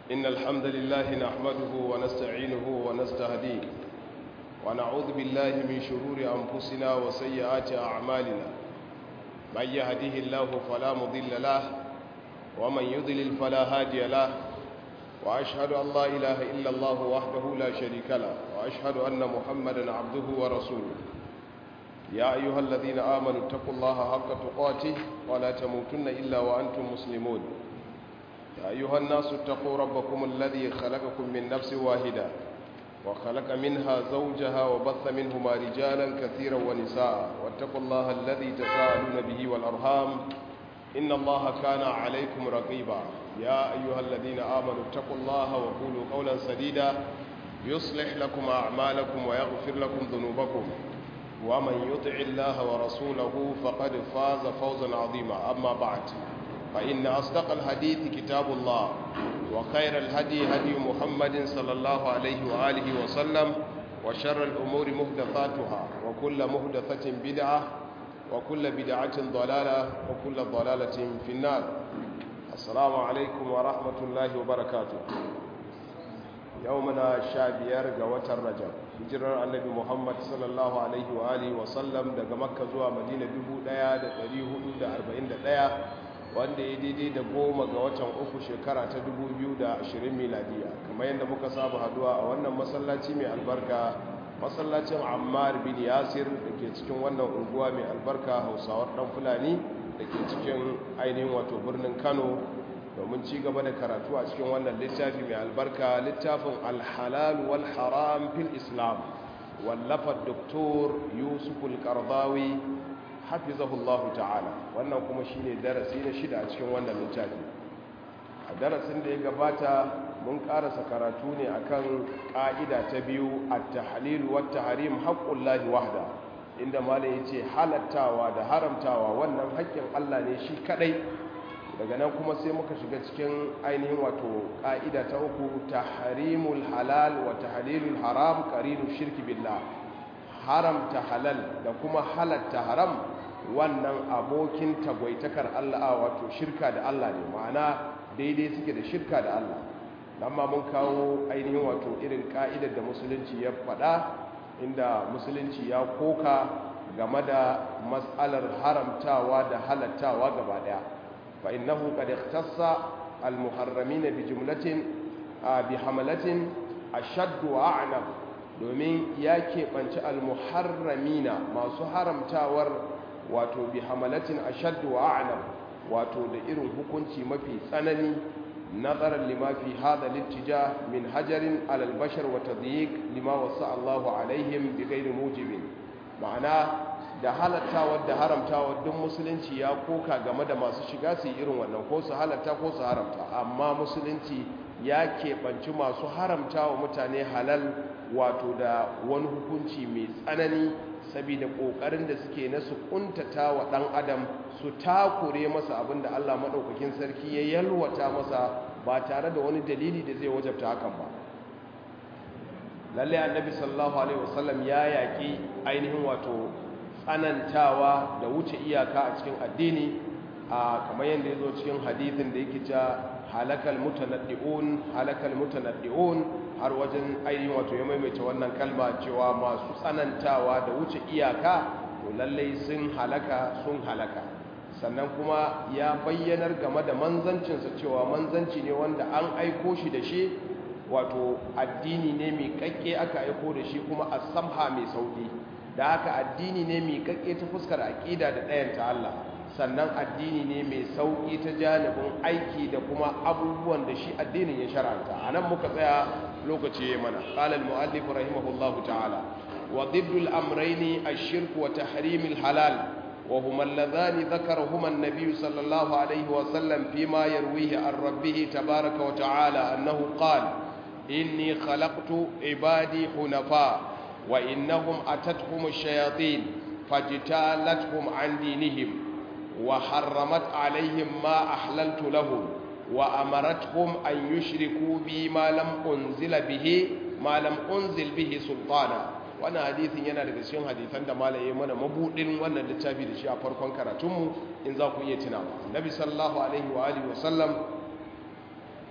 إن الحمد لله نحمده ونستعينه ونستهديه ونعوذ بالله من شرور أنفسنا وسيئات أعمالنا من يهده الله فلا مضل له ومن يضلل فلا هادي له وأشهد أن لا إله إلا الله وحده لا شريك له وأشهد أن محمدا عبده ورسوله يا أيها الذين آمنوا اتقوا الله حق تقاته ولا تموتن إلا وأنتم مسلمون يا أيها الناس اتقوا ربكم الذي خلقكم من نفس واحدة وخلق منها زوجها وبث منهما رجالا كثيرا ونساء واتقوا الله الذي تساءلون به والأرham إن الله كان عليكم رقيبا يا أيها الذين آمنوا اتقوا الله وقولوا قولا سديدا يصلح لكم أعمالكم ويغفر لكم ذنوبكم ومن يطع الله ورسوله فقد فاز فوزا عظيما أما بعد فإن أصدق الحديث كتاب الله وخير الهدي هدي محمد صلى الله عليه وآله وسلم وشر الأمور مهدثاتها وكل مهدثة بدعة وكل بدعة ضلالة وكل ضلالة في النار السلام عليكم ورحمة الله وبركاته يومنا شابير قوة الرجب hijirar annabi muhammad sallallahu alaihi wa alihi wasallam daga makka zuwa madina 1441 wanda ya daidai da goma ga watan uku shekara ta 2020 miladiya kamar yadda muka saba haduwa a wannan masallaci mai albarka masallacin ammar bin yasir da ke cikin wannan unguwa mai albarka hausawar dan fulani da ke cikin ainihin wato birnin kano domin ci gaba da karatu a cikin wannan littafi mai albarka littafin alhalal wal haram fil islam wallafa doktor yusuf al-qardawi hafizahullahu ta'ala wannan kuma shine darasi na shida a cikin wannan littafi a darasin da ya gabata mun karasa karatu ne akan ka'ida ta biyu at-tahlil wa at-tahrim haqqullahi wahda inda malai yace halattawa da haramtawa wannan haƙƙin Allah ne shi kadai daga nan kuma sai muka shiga cikin ainihin wato ƙa'ida ta uku ta harimul halal wa ta halilul haram ƙarinu shirki billah haramta halal da kuma halatta haram wannan abokin tagwaitakar Allah wato shirka da Allah ne ma'ana daidai suke da shirka da Allah nan ma mun kawo ainihin wato irin ƙa'idar da musulunci ya faɗa inda musulunci ya koka game da matsalar haramtawa da halattawa gaba ɗaya فإنه قد اختص المحرمين بجملة بحملة أشد وأعنف domin ya keɓanci almuharramina masu haramtawar wato bi hamalatin ashaddu wa a'lam wato da irin hukunci mafi tsanani nazarar lima fi hada littija min hajarin alal bashar wa tadyiq lima wasa Allahu alaihim bi ghairi mujibin ma'ana da halattawa da haramtawa duk musulunci ya koka game da masu shiga su yi irin wannan ko su halatta ko su haramta amma musulunci ya keɓanci masu haramtawa mutane halal wato da wani hukunci mai tsanani saboda ƙoƙarin da suke na su ƙuntata wa ɗan adam su takure masa abin da allah maɗaukakin sarki ya yalwata masa ba tare da wani dalili da zai wajabta hakan ba lalle annabi sallallahu alaihi wasallam ya yaƙi ainihin wato tsanantawa da wuce iyaka a cikin addini a kamar yadda ya zo cikin hadithin da yake ta halakal mutanaddi'un halakal mutanaddi'un har wajen ainihin wato ya maimaita wannan kalma cewa masu tsanantawa da wuce iyaka to lallai sun halaka sun halaka sannan kuma ya bayyanar game da manzancinsa cewa manzanci ne wanda an aiko shi da shi wato addini ne mai kakke aka aiko da shi kuma a samha mai sauki da haka addini ne mai kakke ta fuskar aƙida da ɗayanta Allah sannan addini ne mai sauƙi ta janibin aiki da kuma abubuwan da shi addinin ya shara'anta a nan muka tsaya lokaci ya mana ƙalal mu'allif rahimahullahu ta'ala wa diddul amraini ash-shirk wa tahrim halal wa huma alladhani dhakarahuma an-nabiy sallallahu alayhi wa sallam fima yarwihi an rabbih tabaaraka wa ta'ala annahu qala inni khalaqtu ibadi hunafa وإنهم أتتهم الشياطين فاجتالتهم عن دينهم وحرمت عليهم ما أحللت لهم وأمرتهم أن يشركوا بي ما لم أنزل به ما لم أنزل به سلطانا wannan hadithin yana daga cikin hadithan da malaye mana mabudin wannan littafi da shi a farkon karatunmu in za ku iya tunawa nabi sallallahu alaihi wa alihi wa sallam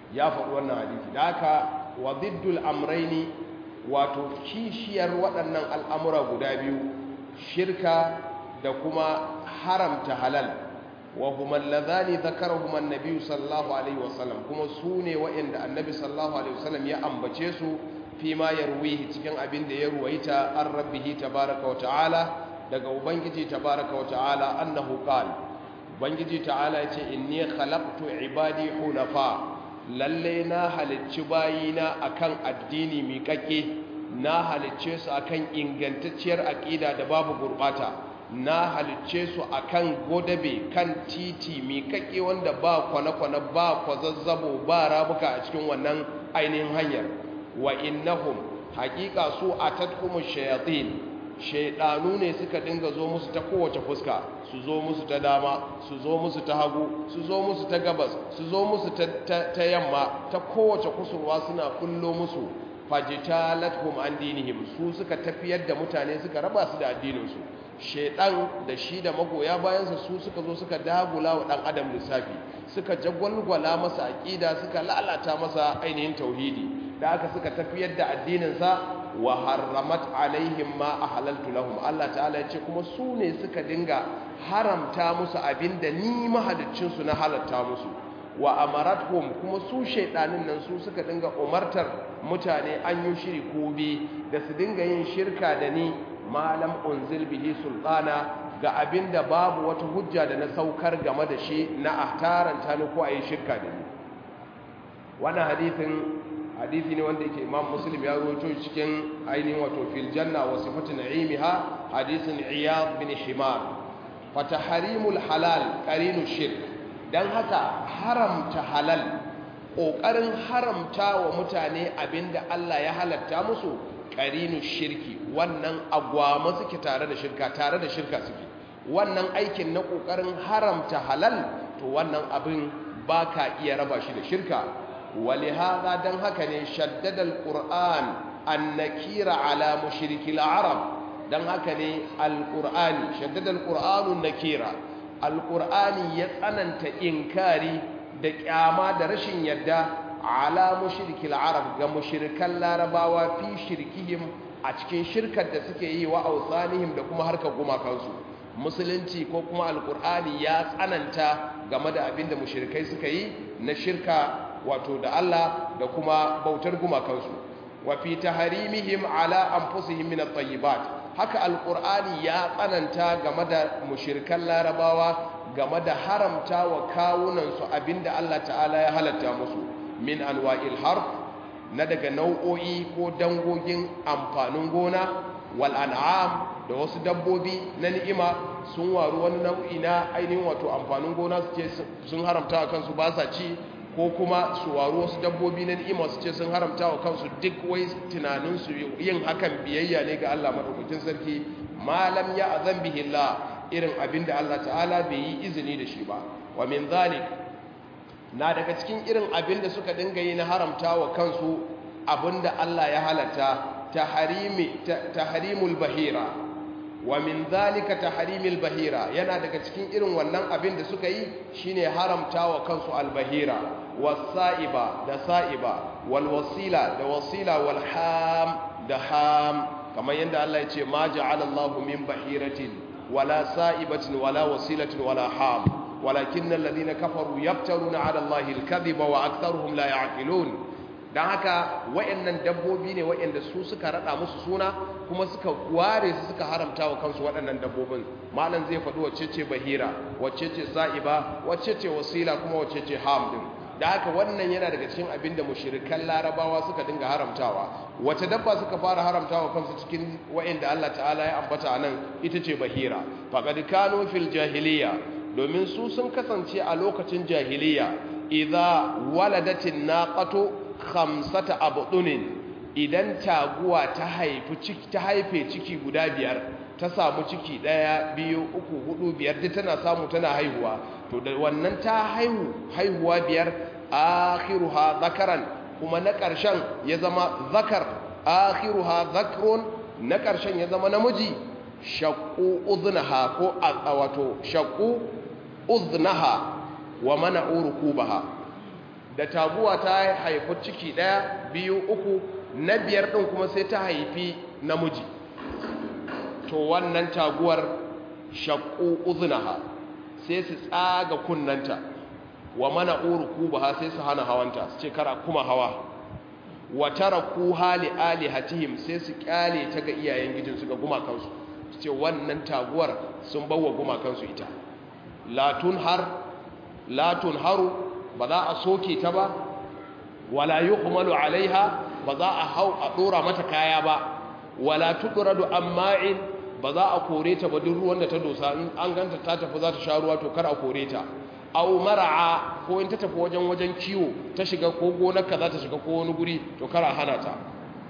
ya faɗi wannan hadisi da haka wa diddul amraini wato kishiyar waɗannan al'amura guda biyu shirka da kuma haramta halal wa huma allazani dhakarahuma an-nabi sallallahu alaihi wasallam kuma su ne waɗanda annabi sallallahu alaihi wasallam ya ambace su fi ma yarwihi cikin abin da ya ruwaita an rabbihi tabaaraka wa ta'ala daga ubangiji tabaaraka wa ta'ala annahu qala ubangiji ta'ala yace inni khalaqtu ibadi hunafa lalle na halicci bayina akan addini miƙaƙe na halicce su akan ingantacciyar aƙida da babu gurɓata na halicce su akan godabe kan titi miƙaƙe wanda ba kwane-kwane ba kwazazzabo ba rabuka a cikin wannan ainihin hanyar wa innahum haƙiƙa su a tatkumin shayatin shaidanu ne suka dinga zo musu ta kowace fuska su zo musu ta dama su zo musu ta hagu su zo musu ta gabas su zo musu ta yamma ta kowace kusurwa suna kullo musu fajitalathum an dinihim su suka tafiyar da mutane suka raba su da addininsu shaidan da shi da magoya bayansa su suka zo suka dagula wa dan adam lissafi suka jagwalgwala masa aqida suka lalata masa ainihin tauhidi da aka suka tafiyar da addininsa wa harramat alaihim ma ahlaltu lahum Allah ta'ala yace kuma su ne suka dinga haramta musu abinda ni mahaliccin su na halatta musu wa amaratuhum kuma su shaydanin nan su suka dinga umartar mutane an yi shiri ko bi da su dinga yin shirka da ni malam unzil bihi sultana ga abinda babu wata hujja da na saukar game da shi na ahtaranta ni ko ayi shirka da ni wannan hadithin hadisi ne wanda yake imam muslim ya rawaito cikin ainihin wato fil janna wa sifatu na'imiha hadisin iyad bin himar fa tahrimul halal qarinu shirk dan haka haramta halal kokarin haramta wa mutane abinda Allah ya halatta musu qarinu shirki wannan agwama suke tare da shirka tare da shirka suke wannan aikin na kokarin haramta halal to wannan abin baka iya raba shi da shirka ولهذا دن هكذا شدد القرآن النكير على مشرك العرب دن هكذا القرآن شدد القرآن النكير القرآن يتأننت إنكاري دكاما درشن يدا على مشرك العرب كمشرك العرباوة في شركهم أتكين شركة تسكي وأوثانهم دكما هركا قما كنسو musulunci ko kuma alkur'ani ya tsananta game da abinda mushrikai suka yi na shirka wato da Allah da kuma bautar gumakansu wa fi tahrimihim ala anfusihim min at-tayyibat haka alqur'ani ya tsananta game da mushrikan larabawa game da haramta wa kawunan su abinda Allah ta'ala ya halatta musu min anwa'il harf na daga nau'o'i ko dangogin amfanin gona wal an'am da wasu dabbobi na ni'ima sun waru wani nau'i na ainihin wato amfanin gona su ce sun haramta wa kansu ba sa ci ko kuma su waru wasu dabbobi na ni'ima su ce sun haramta wa kansu duk wai tunaninsu yin hakan biyayya ne ga Allah madaukakin sarki malam ya azan bihi Allah irin abin da Allah ta'ala bai yi izini da shi ba wa min zalik na daga cikin irin abin da suka dinga yi na haramta wa kansu abin da Allah ya halatta taharimul bahira wa min zalika tahrimil bahira yana daga cikin irin wannan abin da suka yi shine haramta wa kansu albahira was-sa'iba da sa'iba wal wasila da wasila wal ham da ham kamar yadda Allah ya ce ma ja'ala Allahu min bahiratin wala sa'ibatin wala wasilatin wala ham walakinna alladhina kafaru yaftaruna 'ala Allahi al-kadhiba wa aktharuhum la ya'qilun don haka wayannan dabbobi ne wayanda su suka rada musu suna kuma suka ware su suka haramta wa kansu waɗannan dabbobin malam zai faɗi wacce ce bahira wacce ce sa'iba wacce ce wasila kuma wacce ce ham din da haka wannan yana daga cikin abin da mushrikan larabawa suka dinga haramtawa wace dabba suka fara haramtawa kansu cikin wayanda Allah ta'ala ya ambata nan ita ce bahira faqad kanu fil jahiliya domin su sun kasance a lokacin jahiliya idza waladatin naqatu khamsata abdunin idan taguwa ta haifi ciki ta haife ciki guda biyar ta samu ciki daya biyu uku hudu biyar duk tana samu tana haihuwa to da wannan ta haihu haihuwa biyar akhiruha zakaran kuma na karshen ya zama zakar akhiruha zakrun na karshen ya zama namiji shaqqu udhnaha ko wato shaqqu udhnaha wa mana'u rukubaha da taguwa ta haifi ciki ɗaya biyu uku na biyar ɗin kuma sai ta haifi namiji to wannan taguwar shakku uzunaha sai su tsaga kunnanta wa mana uruku ba sai su hana hawanta su ce kara kuma hawa wa taraku hali alihatihim sai su kyale ta ga iyayen gijinsu ga gumakansu su ce wannan taguwar sun bawa gumakansu ita latun har latun haru ba za a soke ta ba wala yuhmalu alaiha ba za a hau a dora mata kaya ba wala tudradu amma'in ba za a kore ta ba duk ruwan da ta dosa in an ganta ta tafi za ta sha ruwa to kar a kore ta aw mara'a ko in ta tafi wajen wajen kiwo ta shiga ko gonarka za ta shiga ko wani guri to kar a hana ta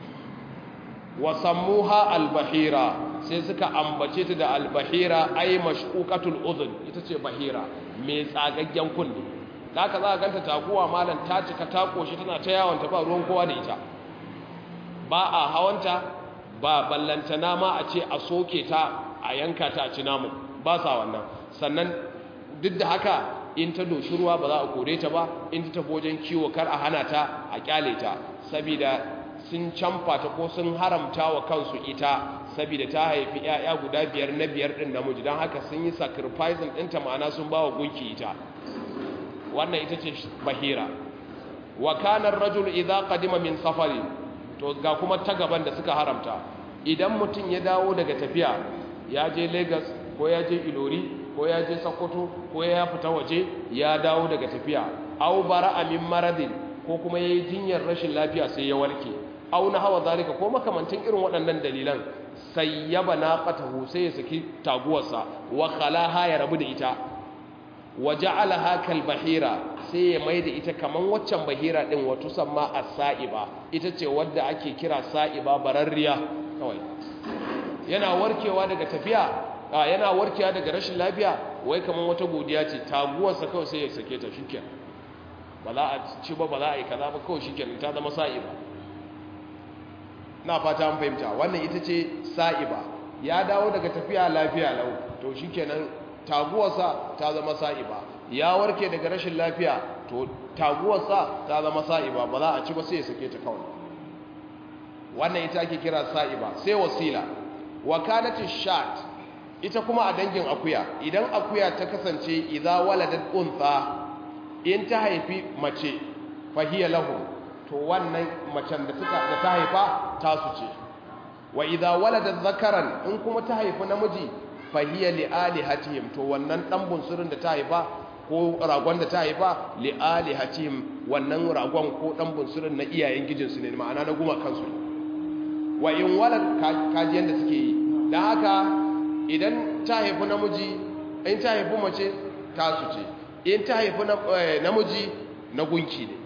wa sammuha albahira sai suka ambace ta da albahira ay mashquqatul udhun ita ce bahira mai tsagaggen kunne haka za ka ganta taguwa malam ta cika ta koshi tana ta yawon ta ba ruwan kowa da ita ba a hawanta ba ballantana ma a ce a soke ta a yanka ta a ci namu ba sa wannan sannan duk da haka in ta doshi ruwa ba za a kore ta ba in ta tafi wajen kiwo kar a hana ta a kyale ta saboda sun camfa ta ko sun haramta wa kansu ita saboda ta haifi 'ya'ya guda biyar na biyar ɗin namiji don haka sun yi sacrificing ɗinta ma'ana sun ba wa gunki ita wannan ita ce bahira wa kanar rajul idza qadima min safari to ga kuma ta gaban da suka haramta idan mutum ya dawo daga tafiya ya je Lagos ko ya je Ilori ko ya je Sokoto ko ya fita waje ya dawo daga tafiya aw bara'a min maradin ko kuma yayi jinyar rashin lafiya sai ya warke aw na hawa zalika ko makamantin irin waɗannan dalilan sayyaba naqatahu sai ya saki taguwarsa wa khalaha ya rabu da ita wa ja'alaha kal bahira sai ya maida ita kaman waccan bahira din wato samma as-sa'iba ita ce wadda ake kira sa'iba bararriya kawai yana warkewa daga tafiya yana warkewa daga rashin lafiya wai kaman wata godiya ce taguwarsa kawai sai ya sake ta shikenan ba za a ci ba ba za a yi kaza ba kawai shikenan ta zama sa'iba na fata an fahimta wannan ita ce sa'iba ya dawo daga tafiya lafiya lau to shikenan taguwarsa ta zama sa'iba ya warke daga rashin lafiya to taguwarsa ta zama sa'iba ba za a ci ba sai ya sake ta kawai wannan ita ake kira sa'iba sai wasila wakalatu shat ita kuma a dangin akuya idan akuya ta kasance idza waladat untha in ta haifi mace fahiya lahu to wannan macen da suka da ta haifa tasu ce wa idza waladat zakaran in kuma ta haifi namiji fahiya li alihatihim to wannan dan bunsurin da ta haifa ko ragon da ta haifa li alihatihim wannan ragon ko dan bunsurin na iyayen gijinsu ne ma'ana na guma kansu wa in walad kajiyan da suke yi dan haka idan ta haifi namiji in ta haifi mace tasu ce in ta haifi namiji na gunki ne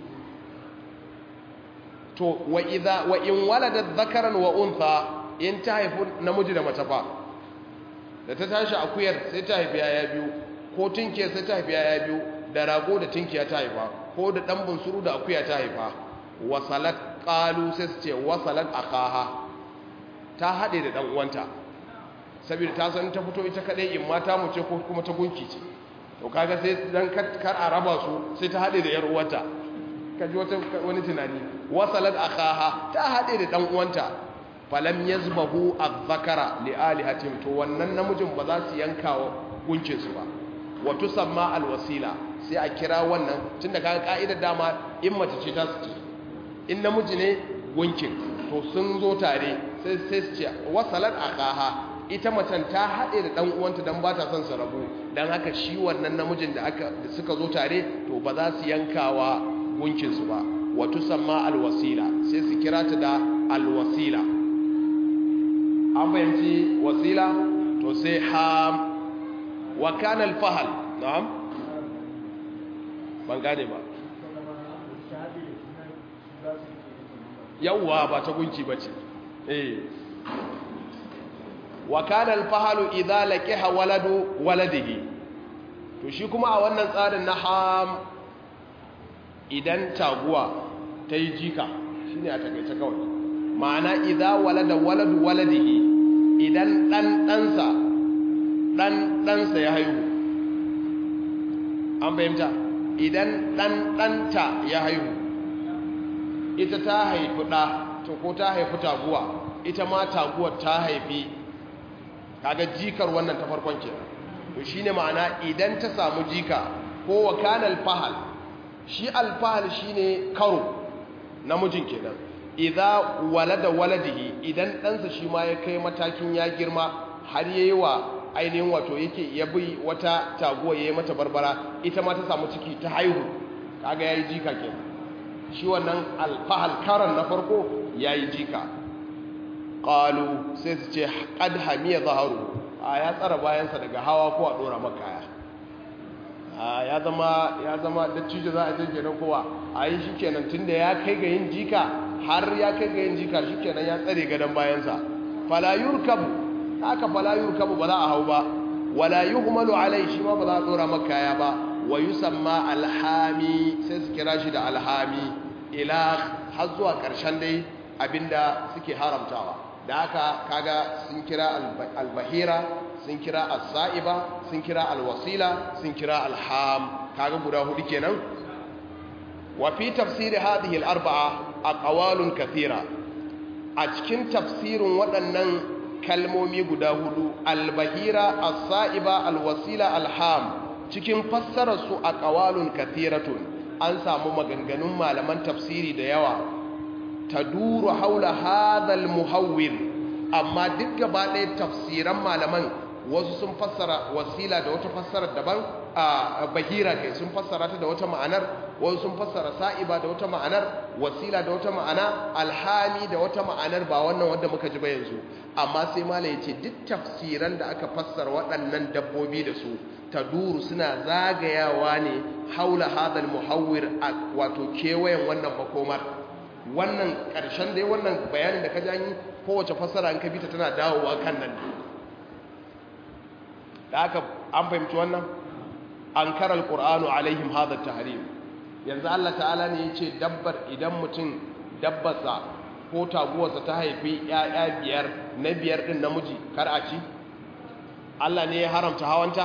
to wa idza wa in waladat dhakaran wa untha in ta haifi namiji da mace fa da ta tashi akuyar sai ta haifi yaya biyu ko tinkiya sai ta haifi yaya biyu da rago da tinkiya ta haifa ko da dan bunsuru da akuya ta haifa wasalat qalu sai su ce wasalat akaha ta hade da dan uwanta saboda ta san ta fito ita kadai in mata mu ce ko kuma ta gunki ce to kaga sai dan kar a raba su sai ta hade da yar uwanta kaji wata wani tunani wasalat akaha ta hade da dan uwanta falam yazbahu adh-dhakara li alihatihim to wannan namijin ba za su yanka wa gunkin su ba wa tusamma al-wasila sai a kira wannan tunda kaga ka'idar dama in mace ce ta su ce in namiji ne gunkin to sun zo tare sai sai su ce wasalat akaha ita macen ta haɗe da ɗan uwanta don ba ta son su rabu don haka shi wannan namijin da aka da suka zo tare to ba za su yankawa gunkinsu ba wato samma alwasila sai su kira ta da alwasila an bayanci wasila to sai ham wa kana alfahal na'am ban gane ba yawwa ba ta gunki bace eh wa kana alfahalu idza laqiha waladu waladihi to shi kuma a wannan tsarin na ham idan taguwa ta yi jika shine a takaice kawai ma'ana idza walada waladu waladihi idan dan dansa dan dansa ya haihu an fahimta idan dan danta ya haihu ita ta haifi da to ko ta haifi taguwa ita ma taguwar ta haifi kaga jikar wannan ta farkon kenan to shine ma'ana idan ta samu jika ko wa kana alfahal shi alfahal shine karo namijin kenan idza walada waladihi idan ɗansa shi ma ya kai matakin ya girma har yayi wa ainihin wato yake ya bi wata taguwa yayi mata barbara ita ma ta samu ciki ta haihu kaga yayi jika kenan shi wannan alfahal karan na farko yayi jika qalu sai su ce qad hamiya zaharu a ya tsara bayansa daga hawa ko a dora makaya a ya zama ya zama dattijo za a je kenan kowa a yi shikenan tunda ya kai ga yin jika har ya kai ga yin jika shikenan ya tsare gadon bayansa fala yurkabu haka fala yurkabu ba za a hau ba wala yuhmalu alai shi ma ba za a dora makaya ba wa yusamma alhami sai su kira shi da alhami ila har zuwa karshen dai abinda suke haramtawa da haka kaga sun kira albahira sun kira as-sa'iba sun kira alwasila sun kira alham kaga guda hudu kenan wa fi tafsiri hadhihi al-arba'a aqwalun kathira a cikin tafsirin waɗannan kalmomi guda hudu albahira as-sa'iba alwasila alham cikin fassarar su aqwalun kathiratun an samu maganganun malaman tafsiri da yawa taduru haula hadhal muhawwir amma duk gaba ɗaya tafsiran malaman wasu sun fassara wasila da wata fassara daban a bahira kai sun fassara ta da wata ma'anar wasu sun fassara sa'iba da wata ma'anar wasila da wata ma'ana alhami da wata ma'anar ba wannan wanda muka ji ba yanzu amma sai mala ya ce duk tafsiran da aka fassara waɗannan dabbobi da su taduru suna zagayawa ne haula hadal muhawwir wato kewayen wannan makomar wannan ƙarshen dai wannan bayanin da ka janyi kowace fassara an ka bita tana dawowa kan nan da aka an fahimci wannan an kara alƙur'anu alaihim hadha tahrim yanzu Allah ta'ala ne ya ce dabbar idan mutum dabbarsa ko taguwarsa ta haifi ‘ya'ya biyar na biyar ɗin namiji kar a ci Allah ne ya haramta hawanta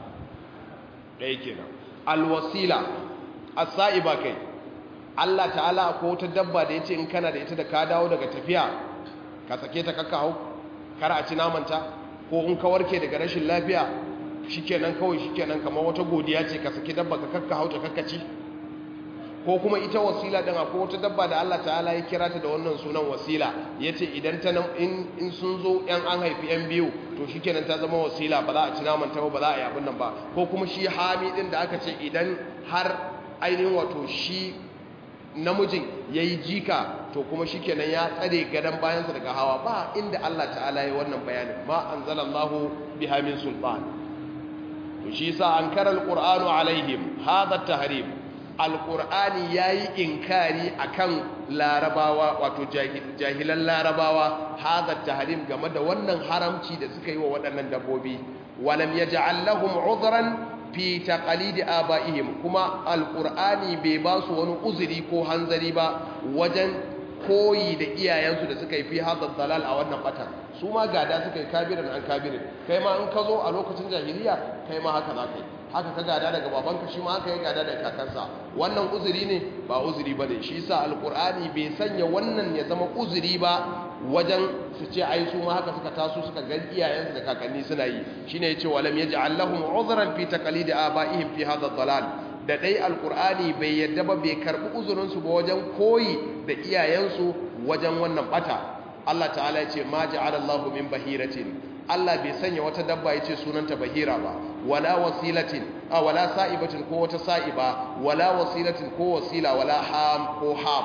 ɗaya kenan alwasila as-sa'iba kai Allah ta'ala ko wata dabba da yace in kana da ita da ka dawo daga tafiya ka sake ta kakka hau kar a ci namanta ko in ka warke daga rashin lafiya shikenan kawai shikenan kamar wata godiya ce ka saki dabba ka kakka hau ta kakka ci ko kuma ita wasila din akwai wata dabba da Allah ta'ala ya kira ta da wannan sunan wasila yace idan ta in in sun zo yan an haifi yan biyu to shikenan ta zama wasila ba za a ci naman ta ba ba za a yi abin nan ba ko kuma shi hami din da aka ce idan har ainihin wato shi namijin yayi jika to kuma shikenan ya tsare gadan bayansa daga hawa ba inda Allah ta'ala ya wannan bayanin ma anzalallahu biha min sultan to shi yasa ankara alqur'anu alaihim hadha tahrim alƙur'ani ya yi inkari a kan larabawa wato jahilan larabawa haza taharim game da wannan haramci da suka yi wa waɗannan dabbobi walam ya ja'allahum udhran fi taqalidi aba'ihim kuma alƙur'ani bai ba su wani uzuri ko hanzari ba wajen koyi da iyayensu da suka yi fi hadha dalal a wannan batan su ma gada suka yi kabirin an kabirin kai ma in ka zo a lokacin jahiliya kai ma haka za ka yi haka ka gada daga babanka shi ma haka ya gada daga kakansa wannan uzuri ne ba uzuri ba ne shi sa alkur'ani bai sanya wannan ya zama uzuri ba wajen su ce ai su ma haka suka taso suka ga iyayensu da kakanni suna yi shine yace walam yaj'al lahum uzran fi taqlidi abaihim fi hadha dalal da dai alkur'ani bai yadda ba bai karbi uzurin su ba wajen koyi da iyayensu wajen wannan bata Allah ta'ala ya ce ma ja'ala Allahu min bahiratin Allah bai sanya wata dabba ya ce sunanta bahira ba wala wasilatin a wala sa'ibatin ko wata sa'iba wala wasilatin ko wasila wala ham ko ham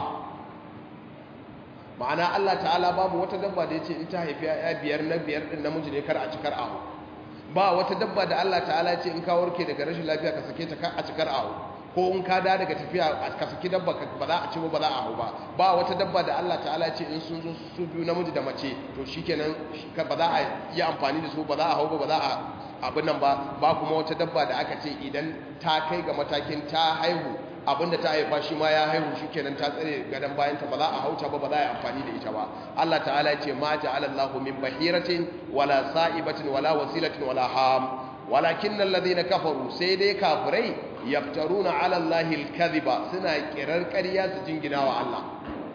ma'ana Allah ta'ala babu wata dabba da ya ce in ta haifi ya biyar na biyar din namiji ne kar a cikar ahu ba wata dabba da Allah ta'ala ya ce in ka warke daga rashin lafiya ka sake ta a cikar ahu ko in ka da daga tafiya ka saki dabba ba za a ci ba za a hau ba ba wata dabba da Allah ta'ala ce in sun zo su biyu namiji da mace to shikenan ba za a yi amfani da su ba za a hau ba ba za a abin nan ba ba kuma wata dabba da aka ce idan ta kai ga matakin ta haihu abinda ta haifa shi ma ya haihu shikenan ta tsare gadan bayan ta ba za a hauta ba ba za a yi amfani da ita ba Allah ta'ala ya ce ma ja'ala Allahu min bahiratin wala sa'ibatin wala wasilatin wala ham walakin alladhina kafaru sai dai kafirai yaftaruna ala allahi alkadhiba suna kirar ƙarya su jingina wa Allah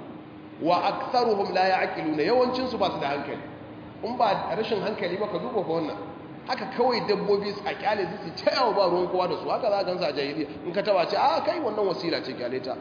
wa aktharuhum la ya'qiluna yawancin su ba su da hankali in ba rashin hankali ba ka duba fa wannan haka kawai dabbobi a kyale su su ta yawo ba ruwan kowa da su haka za ka gansa a jahiliya in ka taba ce a kai wannan wasila ce kyale ta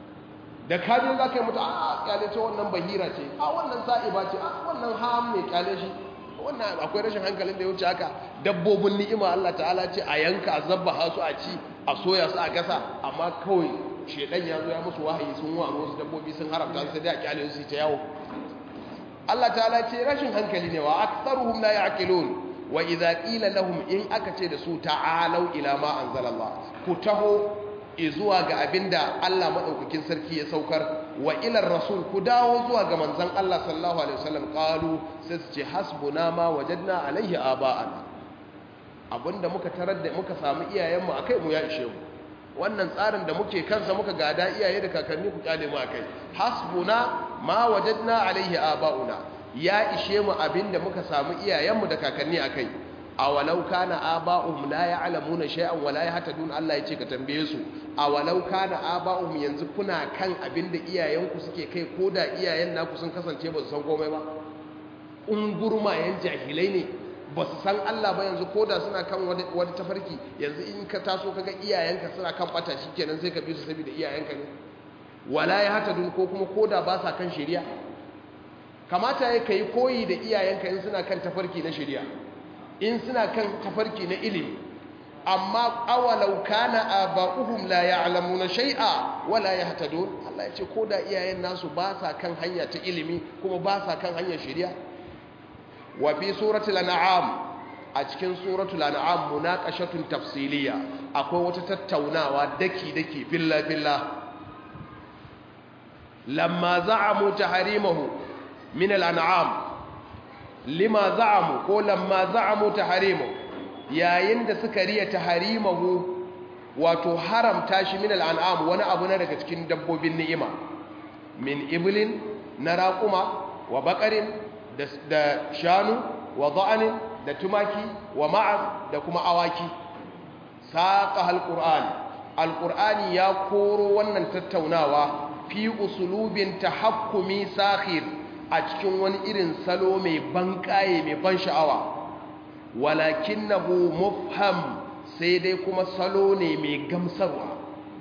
da kajin za ka yi mutu a kyale ta wannan bahira ce a wannan sa'iba ce a wannan ham mai kyale shi wannan akwai rashin hankalin da ya wuce haka dabbobin ni'ima Allah ta'ala ce a yanka a zabba su a ci a soya su a gasa amma kawai shedan ya zo ya musu wahayi sun wa wasu dabbobi sun haramta sai dai a kyale su ta yawo Allah ta'ala ce rashin hankali ne wa aktsaruhum la ya'qilun wa idza qila lahum in aka ce da su ta'alu ila ma anzalallah ku taho zuwa ga abinda Allah madaukakin sarki ya saukar wa ilar rasul ku dawo zuwa ga manzon Allah sallallahu alaihi wasallam qalu sai su ce hasbuna ma wajadna alaihi aba'ana abinda muka tarar da muka samu iyayenmu akai mu ya ishe mu wannan tsarin da muke kansa muka gada iyaye da kakanni ku kyale mu akai hasbuna ma wajadna alaihi aba'una ya ishe mu abinda muka samu iyayenmu da kakanni akai awalau kana aba'uhum la ya'lamuna shay'an wa la yahtadun Allah yace ka tambaye su awalau kana aba'uhum yanzu kuna kan abinda iyayenku suke kai koda iyayen naku sun kasance ba su san komai ba ungurmayen jahilai ne ba su san Allah ba yanzu koda suna kan wani tafarki yanzu in ka taso kaga iyayenka suna kan bata shikenan sai ka bi su saboda iyayenka ne wala yahtadun ko kuma koda ba sa kan shari'a kamata ya kai koyi da iyayenka in suna kan tafarki na shari'a in suna kan tafarki na ilimi amma awalau kana aba'uhum la ya'lamuna shay'a wala yahtadun Allah ya ce ko da iyayen nasu ba sa kan hanya ta ilimi kuma ba sa kan hanyar shari'a wa fi suratul an'am a cikin suratul an'am munaqashatun tafsiliya akwai wata tattaunawa daki daki billa billa lamma za'amu tahrimahu min al-an'am lima za'amu ko lamma za'amu tahrimu yayin da suka riya tahrimahu wato haramta shi min al'an'am wani abu na daga cikin dabbobin ni'ima min iblin na raƙuma wa baƙarin da shanu wa za'anin da tumaki wa ma'az da kuma awaki saƙa alƙur'an alƙur'ani ya koro wannan tattaunawa fi usulubin tahakkumi sakhir a cikin wani irin salo mai ban kaye mai ban sha'awa walakinnahu mufham sai dai kuma salo ne mai gamsarwa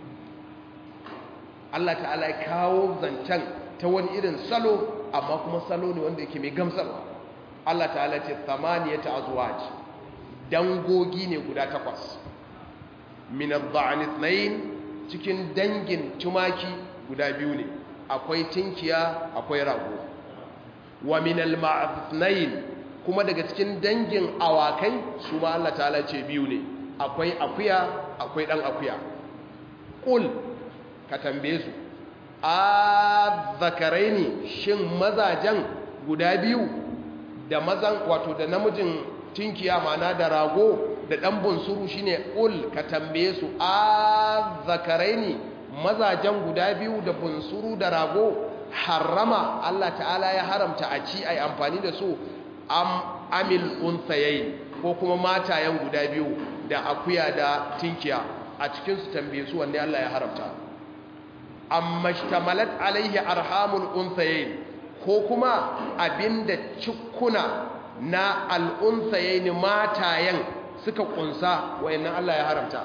Allah ta'ala ya kawo zancen ta wani irin salo amma kuma salo ne wanda yake mai gamsarwa Allah ta'ala ce samaniyata azwaj dangogi ne guda takwas min adh-dha'n ithnayn cikin dangin tumaki guda biyu ne akwai tinkiya akwai rago wa min al-ma'athnayn kuma daga cikin dangin awakai su ma Allah ta'ala ce biyu ne akwai akuya akwai dan akuya qul ka tambaye su azzakaraini shin mazajan guda biyu da mazan wato da namijin tinkiya mana da rago da dan bunsuru shine qul ka tambaye su azzakaraini mazajan guda biyu da bunsuru da rago harama Allah ta'ala ya haramta a ci ai amfani da su am amil unsayayin ko kuma matayen guda biyu da akuya da tinkiya a cikin su tambaye su wanda Allah ya haramta amma shtamalat alaihi arhamul unsayayin ko kuma abinda cikuna na al-unsayayin matayen suka kunsa wayannan Allah ya haramta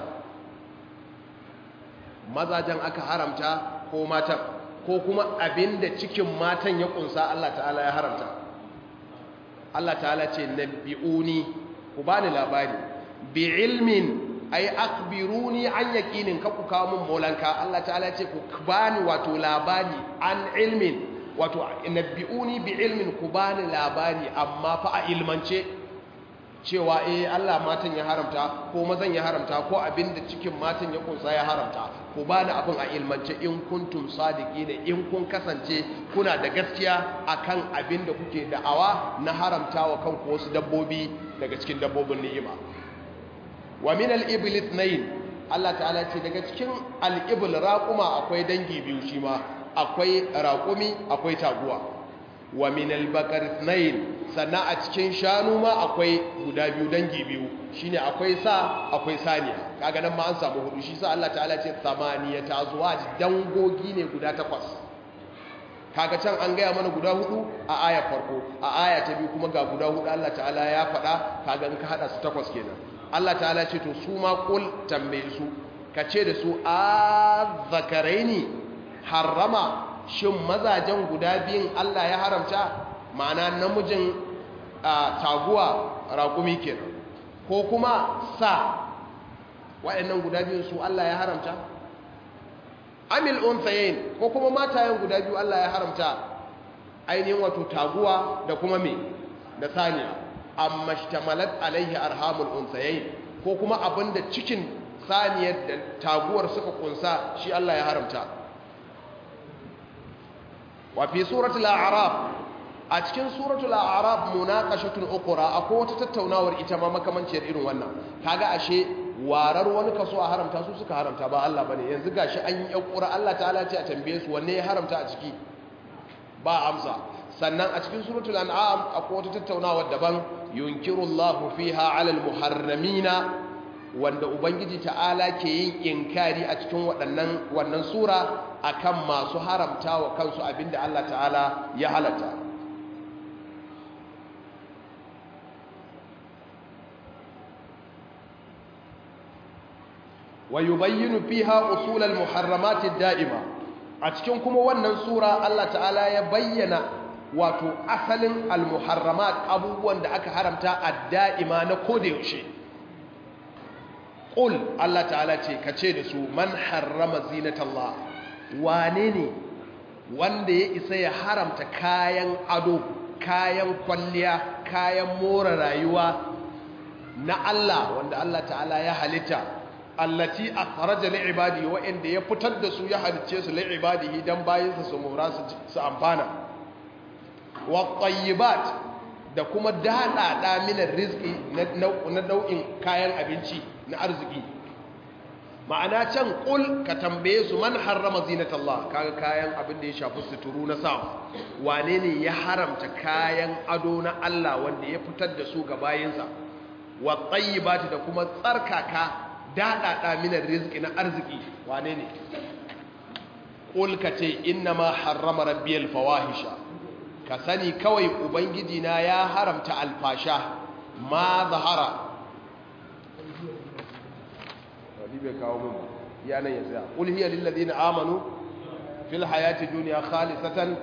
mazajen aka haramta ko matan ko kuma abinda cikin matan ya kunsa Allah ta'ala ya haramta Allah ta'ala ce nabi'uni ku bani labari bi ilmin ay akhbiruni an yaqinin ka ku kawo mun molanka Allah ta'ala ce ku bani wato labari an ilmin wato nabi'uni bi ilmin ku bani labari amma fa a ilmance cewa eh Allah matan ya haramta ko mazan ya haramta ko abinda cikin matan ya kunsa ya haramta ku bani abin a ilmance in kuntum sadiqina in kun kasance kuna da gaskiya akan abinda kuke da'awa na haramtawa kanku wasu dabbobi daga cikin dabbobin ni'ima wa min al-ibl ithnayn Allah ta'ala ce daga cikin al-ibl raquma akwai dangi biyu shi ma akwai raqumi akwai taguwa wa min al-baqar ithnayn sannan a cikin shanu ma akwai guda biyu dangi biyu shine akwai sa akwai saniya kaga nan ma an samu hudu shi sa Allah ta'ala ce samaniyata azwaj dangogi ne guda takwas kaga can an gaya mana guda hudu a aya farko a aya ta biyu kuma ga guda hudu Allah ta'ala ya faɗa kaga in ka hada su takwas kenan Allah ta'ala ce to su ma kul tambaye su ka ce da su a zakaraini harrama shin mazajen guda biyun Allah ya haramta ma'ana namijin taguwa raƙumi kenan ko kuma sa waɗannan guda biyun su Allah ya haramta amil unthayain ko kuma matayen guda biyu Allah ya haramta ainihin wato taguwa da kuma me da saniya amma shtamalat alaihi arhamul unthayain ko kuma abinda cikin saniyar da taguwar suka kunsa shi Allah ya haramta wa fi suratul a'raf a cikin suratul a'raf munaqashatun ukhra akwai wata tattaunawar ita ma makamanciyar irin wannan kaga ashe warar wani kaso a haramta su suka haramta ba Allah bane yanzu gashi an yi yakura Allah ta'ala ce a tambaye su wanne ya haramta a ciki ba amsa sannan a cikin suratul an'am akwai wata tattaunawa daban yunkirullahu fiha 'alal muharramina wanda ubangiji ta'ala ke yin inkari a cikin waɗannan wannan sura akan masu haramta wa kansu abinda Allah ta'ala ya halatta wa yubayyinu fiha usul al-muharramat ad-da'ima a cikin kuma wannan sura Allah ta'ala ya bayyana wato asalin al-muharramat abubuwan da aka haramta ad-da'ima na koda yaushe qul Allah ta'ala ce kace da su man harrama zinatallah wane ne wanda ya isa ya haramta kayan ado kayan kwalliya kayan more rayuwa na Allah wanda Allah ta'ala ya halitta allati akhraja li ibadi wa inda ya fitar da su ya halice su li ibadihi dan bayinsa su mora su amfana wa tayyibat da kuma dada da min rizqi na nau'in kayan abinci na arziki ma'ana can kul ka tambaye su man harrama zinatallah kaga kayan abin da ya shafi suturu na sa wane ne ya haramta kayan ado na Allah wanda ya fitar da su ga bayinsa wa tayyibati da kuma tsarkaka daɗaɗa minar rizki na arziki wane ne ƙulka ce inna ma harrama rabbiyal fawahisha ka sani kawai ubangiji na ya haramta alfasha ma zahara wani bai kawo mun yanan ya tsaya ƙul hiya lillazina amanu fil hayati duniya khalisatan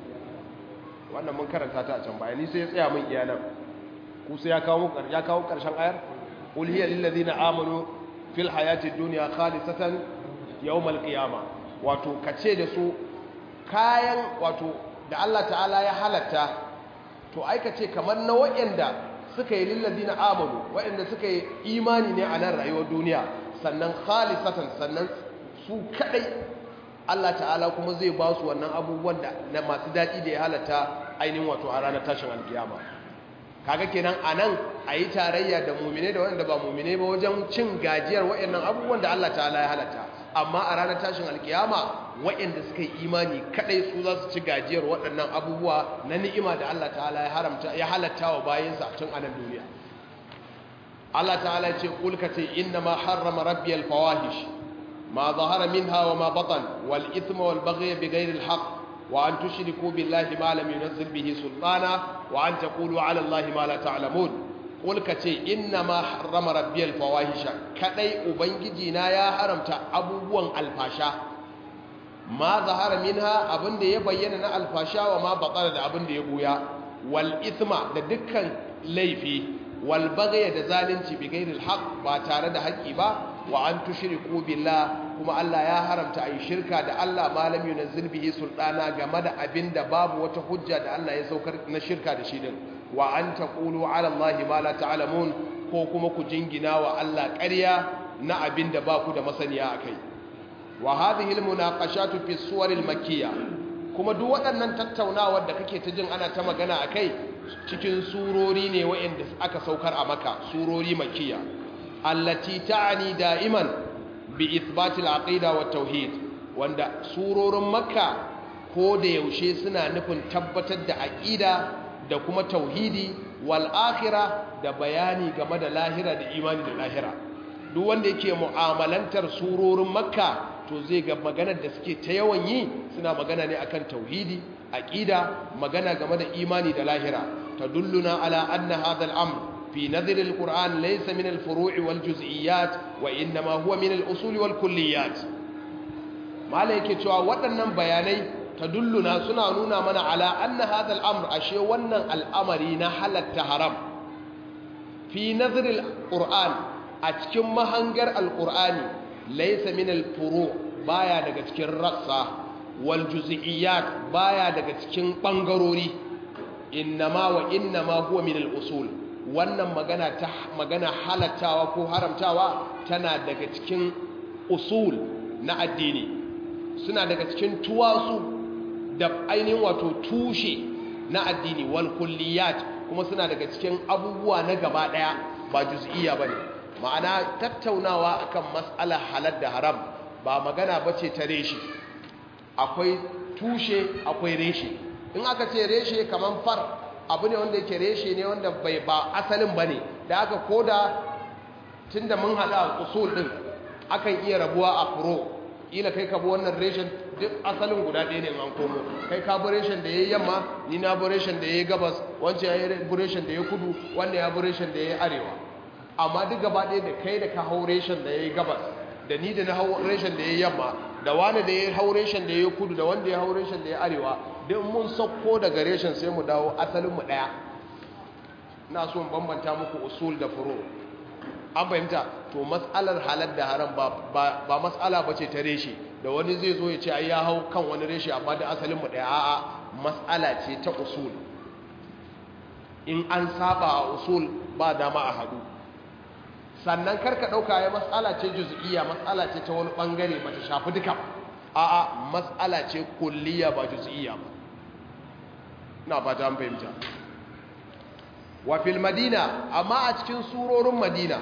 wannan mun karanta ta a can baya ni sai ya tsaya mun iyanan ku sai ya kawo ya kawo ƙarshen ayar ƙul hiya lillazina amanu fil hayati duniya khalisatan yawmal qiyama wato kace da su kayan wato da Allah ta'ala ya halatta to ai kace kamar na wayanda suka yi lilladina amanu wayanda suka yi imani ne a nan rayuwar duniya sannan khalisatan sannan su kadai Allah ta'ala kuma zai ba su wannan abubuwan da na masu dadi da ya halatta ainihin wato a ranar tashin alkiyama kaga kenan anan ayi tarayya da mu'mine da wanda ba mu'mine ba wajen cin gajiyar wayannan abubuwan da Allah ta'ala ya halatta amma a ranar tashin alkiyama wayanda suka yi imani kadai su za su ci gajiyar waɗannan abubuwa na ni'ima da Allah ta'ala ya haramta ya halatta wa bayinsa tun a nan duniya Allah ta'ala ya ce kul ka ce inna ma harrama rabbiyal fawahish ma zahara minha wa ma batan wal ithma wal baghy bighayri al haqq وأن تشركوا بالله ما لم ينزل به سلطانا وأن تقولوا على الله ما لا تعلمون قل كتي إنما حرم ربي الفواحش كدي أبنجينا يا حرمت أبوان الفاشا ما ظهر منها أبن دي يبيننا الفاشا وما بطل أبن دي يبويا والإثم دكا ليفي والبغي دزالنتي بغير الحق باتارد حقي با وأن تشركوا بالله kuma Allah ya haramta a yi shirka da Allah malam yunazzil bihi sultana game da abin da babu wata hujja da Allah ya saukar na shirka da shi din wa an taqulu ala Allah ma la ta'lamun ko kuma ku jingina wa Allah ƙarya na abin da ba ku da masaniya akai wa hadhihi almunaqashatu fi suwar almakkiyya kuma duk waɗannan tattaunawar da kake ta jin ana ta magana akai cikin surori ne waɗanda aka saukar a maka surori makkiya allati ta'ani da'iman bi ithbatil aqida wa tauhid wanda surorin makka ko da yaushe suna nufin tabbatar da aqida da kuma tauhidi wal akhirah da bayani game da lahira da imani da lahira duk wanda yake mu'amalantar surorin makka to zai ga maganar da suke ta yawan yi suna magana ne akan tauhidi aqida magana game da imani da lahira tadulluna ala anna hadha al-amr fi nadhr al-quran laysa min al-furu' wal juz'iyat wa inma huwa min al-usul wal kulliyat malai yake cewa waɗannan bayanai tadulluna suna nuna mana ala anna hadha al-amr ashe wannan al'amari na halatta haram fi nadhr al-quran a cikin mahangar al-qur'ani laysa min al-furu' baya daga cikin rassa wal juz'iyat baya daga cikin bangarori innama wa innama huwa min al-usul wannan magana ta magana halattawa ko haramtawa tana daga cikin usul na addini suna daga cikin tuwasu da ainihin wato tushe na addini wal kulliyat kuma suna daga cikin abubuwa na gaba daya ba juz'iyya bane ma'ana tattaunawa akan mas'ala halal da haram ba magana bace ta reshe akwai tushe akwai reshe in aka ce reshe kaman far abu ne wanda yake reshe ne wanda bai ba asalin bane da aka koda tunda mun hada usul din akan iya rabuwa a furo ila kai ka bi wannan reshen duk asalin guda ɗaya ne an komo kai ka bi reshen da yayi yamma ni na bi reshen da yayi gabas wancan ya bi reshen da yayi kudu wannan ya bi reshen da yayi arewa amma duk gaba ɗaya da kai da ka hau reshen da yayi gabas da ni da na hau reshen da yayi yamma da wani da ya hau reshen da yayi kudu da wanda ya hau reshen da yayi arewa duk mun sauko daga reshen sai mu dawo asalin mu ɗaya ina so in bambanta muku usul da furu an fahimta to matsalar halar da haram ba matsala ba ce ta reshe da wani zai zo ya ce ai ya hau kan wani reshe amma da asalin mu ɗaya a'a matsala ce ta usul in an saba a usul ba dama a hadu sannan karka ɗauka ya matsala ce juz'iyya matsala ce ta wani ɓangare ba ta shafi duka a'a matsala ce kulliya ba juz'iyya ba na ba ta fahimta wa fil madina amma a cikin surorin madina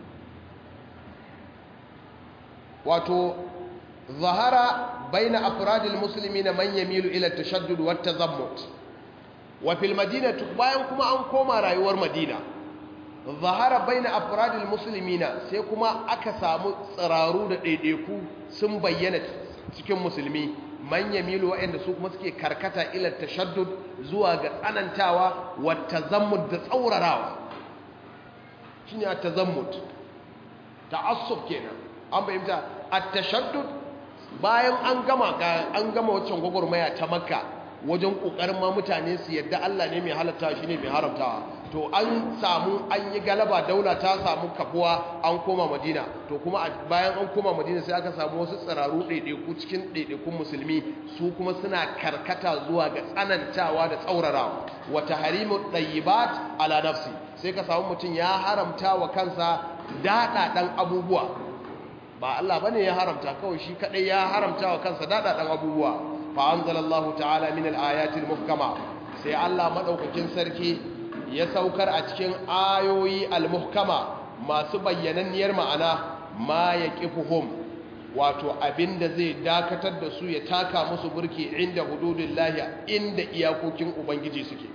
wato zahara baina afradil muslimina man yamilu ila tashaddud wat tazammut wa fil madina bayan kuma an koma rayuwar madina zahara baina afradil muslimina sai kuma aka samu tsiraru da daidaiku sun bayyana cikin musulmi man yamilu wa'anda su kuma suke karkata ila tashaddud zuwa ga tsanantawa wat tazammud da tsaurarawa shine at-tazammud ta'assub kenan an bayyanta at-tashaddud bayan an gama an gama waccan gwagwarmaya ta makka wajen kokarin ma mutane su yadda Allah ne mai halatta shi ne mai haramtawa to an samu an yi galaba daula ta samu kafuwa an koma madina to kuma bayan an koma madina sai aka samu wasu tsiraru ɗaiɗaiku cikin ɗaiɗaikun musulmi su kuma suna karkata zuwa ga tsanantawa da tsaurarawa wata harimu ɗayyibat ala nafsi sai ka samu mutum ya haramta wa kansa daɗaɗan abubuwa ba Allah bane ya haramta kawai shi kadai ya haramta wa kansa daɗaɗan abubuwa fa anzalallahu ta'ala min al-ayatil muhkama sai Allah madaukakin sarki ya saukar a cikin ayoyi al-muhkama masu bayyananniyar ma'ana ma yaqifuhum wato abinda zai dakatar da su ya taka musu burki inda hududillahi inda iyakokin ubangiji suke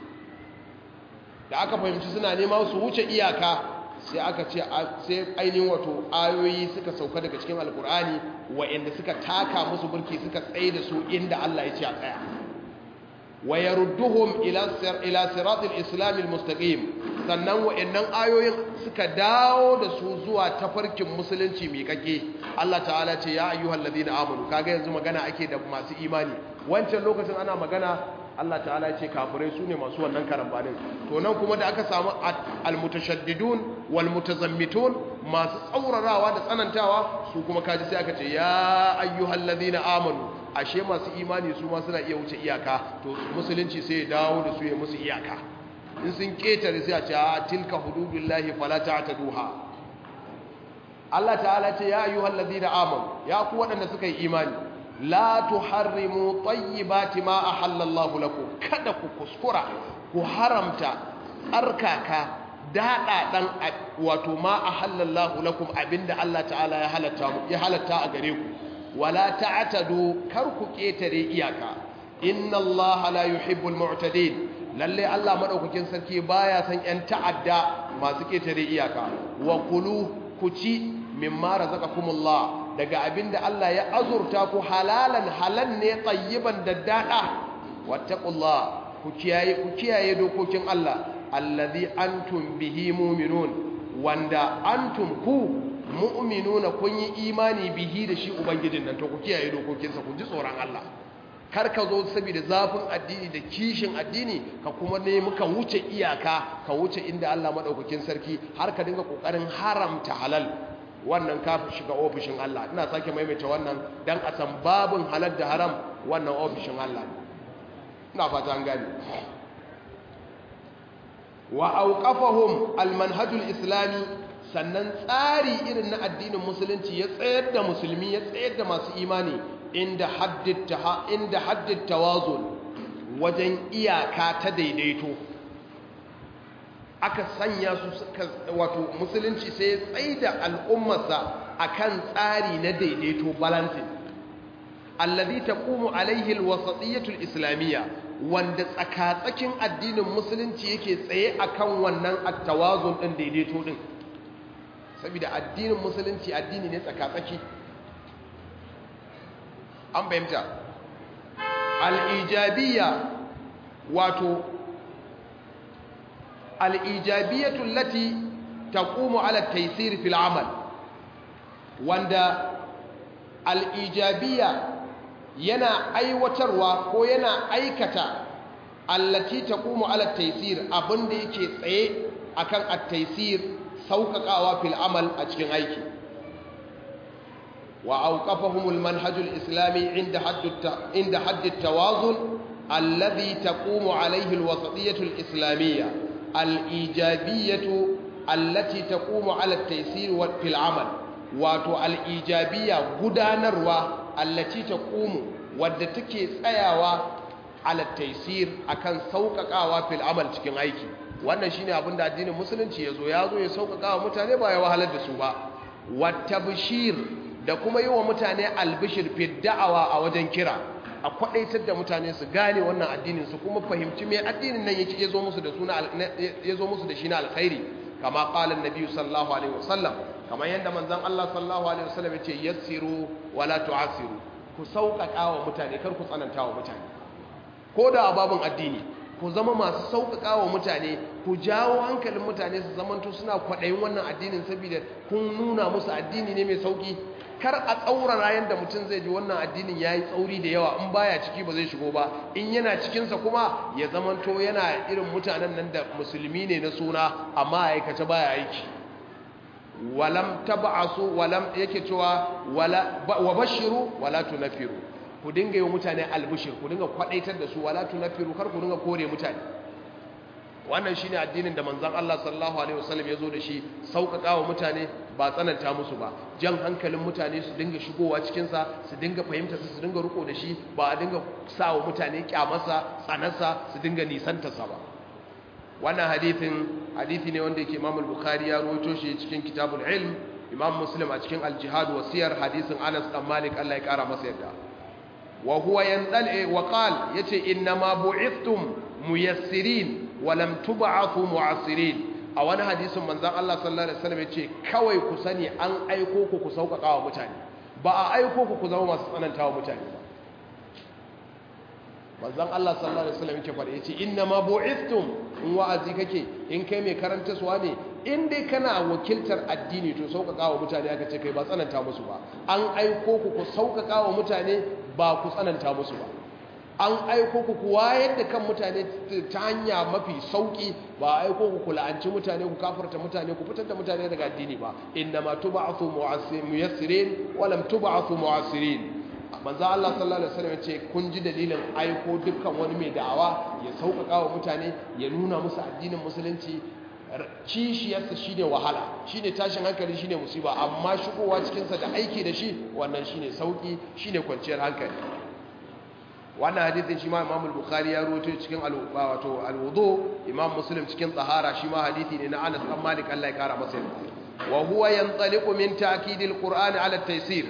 da aka fahimci suna nema su wuce iyaka sai aka ce sai ainihin wato ayoyi suka sauka daga cikin alkur'ani wa'inda suka taka musu burki suka tsaye da su inda Allah ya ce a tsaya wa yarudduhum ila ila siratil islam almustaqim sannan wa'annan ayoyin suka dawo da su zuwa tafarkin musulunci mai kake Allah ta'ala ce ya ayyuhal ladina amanu kaga yanzu magana ake da masu imani wancan lokacin ana magana Allah ta'ala ya ce kafirai su ne masu wannan karambanin to nan kuma da aka samu almutashaddidun walmutazammitun masu tsaurarawa da tsanantawa su kuma kaji sai aka ce ya ayyuhal ladina amanu ashe masu imani su ma suna iya wuce iyaka to musulunci sai ya dawo da su ya musu iyaka in sun ketare sai a ce a tilka hududullahi fala ta'taduha Allah ta'ala ce ya ayyuhal ladina amanu ya ku waɗanda suka yi imani la tuharrimu tayyibati ma ahallallahu lakum kada ku kuskura ku haramta tsarkaka dada dan wato ma ahallallahu lakum abinda Allah ta'ala ya halatta mu ya halatta a gare ku wala ta'tadu kar ku ketare iyaka inna Allah la yuhibbul mu'tadin lalle Allah madaukakin sarki baya san yan ta'adda masu ketare iyaka wa kulu ku ci mimma razaqakumullah daga abinda Allah ya azurta ku halalan halan ne tayyiban daddada wattaqullah ku kiyaye ku kiyaye dokokin Allah allazi antum bihi mu'minun wanda antum ku mu'minuna kun yi imani bihi da shi ubangijin nan to ku kiyaye dokokinsa ku ji tsoron Allah kar ka zo saboda zafin addini da kishin addini ka kuma nemi ka wuce iyaka ka wuce inda Allah madaukakin sarki har ka dinga kokarin haramta halal wannan ka shiga ofishin Allah ina sake maimaita wannan dan a san babun halal da haram wannan ofishin Allah ina fata an gane wa auqafahum almanhajul islami sannan tsari irin na addinin musulunci ya tsayar da musulmi ya tsayar da masu imani inda haddita inda haddit tawazun wajen iyaka ta daidaito aka sanya su wato musulunci sai ya tsaida al'ummarsa akan tsari na daidaito balancing allazi taqumu alaihi alwasatiyyatu alislamiyya wanda tsakatsakin addinin musulunci yake tsaye akan wannan at-tawazun din daidaito din saboda addinin musulunci addini ne tsakatsaki an fahimta al'ijabiyya wato al'ijabiyyatul lati taqumu ala taysir fil amal wanda al'ijabiyya yana aiwatarwa ko yana aikata allati taqumu ala taysir abinda yake tsaye akan at-taysir sauƙaƙawa fil amal a cikin aiki وأوقفهم المنهج الإسلامي عند حد عند حد التوازن الذي تقوم عليه الوسطية الإسلامية الإيجابية التي تقوم على التيسير في العمل واتو الإيجابية قدانروا التي تقوم ودتكي سياوا على التيسير أكن سوققاوا في العمل cikin aiki wannan shine abin da addinin musulunci yazo yazo ya sauƙaƙa wa mutane ba ya wahalar da su ba wattabshir da kuma yi wa mutane albishir fi da'awa a wajen kira a kwadaitar da mutane su gane wannan addinin su kuma fahimci me addinin nan yake yazo musu da suna yazo musu da shi na alkhairi kama qala annabi sallallahu alaihi wasallam kama yanda manzon Allah sallallahu alaihi wasallam yace yassiru wala tu'assiru ku sauƙaƙa wa mutane kar ku tsananta wa mutane ko da babun addini ku zama masu sauƙaƙa wa mutane ku jawo hankalin mutane su zamanto suna kwaɗayin wannan addinin saboda kun nuna musu addini ne mai sauƙi kar a tsaurara yadda mutum zai ji wannan addinin ya yi tsauri da yawa in baya ciki ba zai shigo ba in yana cikinsa kuma ya zamanto yana irin mutanen nan da musulmi ne na suna amma aikace baya aiki walam tab'asu walam yake cewa wala wa bashiru wala tunfiru ku dinga yi mutane albishir ku dinga kwadaitar da su wala tunfiru kar ku dinga kore mutane wannan shine addinin da manzon Allah sallallahu alaihi wasallam ya zo da shi sauƙaƙa wa mutane ba tsananta musu ba jan hankalin mutane su dinga shigowa cikin sa su dinga fahimta su dinga riko da shi ba a dinga sa wa mutane kyamarsa tsanarsa su dinga nisanta sa ba wannan hadithin hadithi ne wanda yake Imam al-Bukhari ya rawaito shi cikin Kitabul Ilm Imam Muslim a cikin Al-Jihad wa Siyar hadisin Anas dan Malik Allah ya kara masa yadda wa huwa yandal wa qal yace inna ma bu'ithtum muyassirin wa lam tub'athu mu'assirin a wani hadisin manzon Allah sallallahu alaihi wasallam yace kawai ku sani an aiko ku ku sauƙaƙa wa mutane ba a aiko ku ku zama masu tsanantawa mutane ba manzon Allah sallallahu alaihi wasallam yake faɗa yace inna ma bu'ithtum in wa'azi kake in kai mai karanta suwa ne in dai kana wakiltar addini to sauƙaƙa wa mutane aka ce kai ba tsananta musu ba an aiko ku ku sauƙaƙa wa mutane ba ku tsananta musu ba an aiko ku ku wayar da kan mutane ta hanya mafi sauƙi ba aiko ku ku la'anci mutane ku kafarta mutane ku fitar da mutane daga addini ba inna ma tub'athu muyassirin wa lam tub'athu mu'assirin manzo Allah sallallahu alaihi wasallam ce kun ji dalilin aiko dukkan wani mai da'awa ya sauƙaƙa wa mutane ya nuna musu addinin musulunci kishiyarsa shine wahala shine tashin hankali shine musiba amma shigowa cikin sa da aiki da shi wannan shine sauki shine kwanciyar hankali wannan hadisin shi ma Imam al-Bukhari ya rawaito cikin wato al-wudu Imam Muslim cikin tsahara shi ma hadisi ne na Anas bin Malik Allah ya kara masa yarda wa huwa yantaliqu min ta'kidil Qur'ani ala at-taysir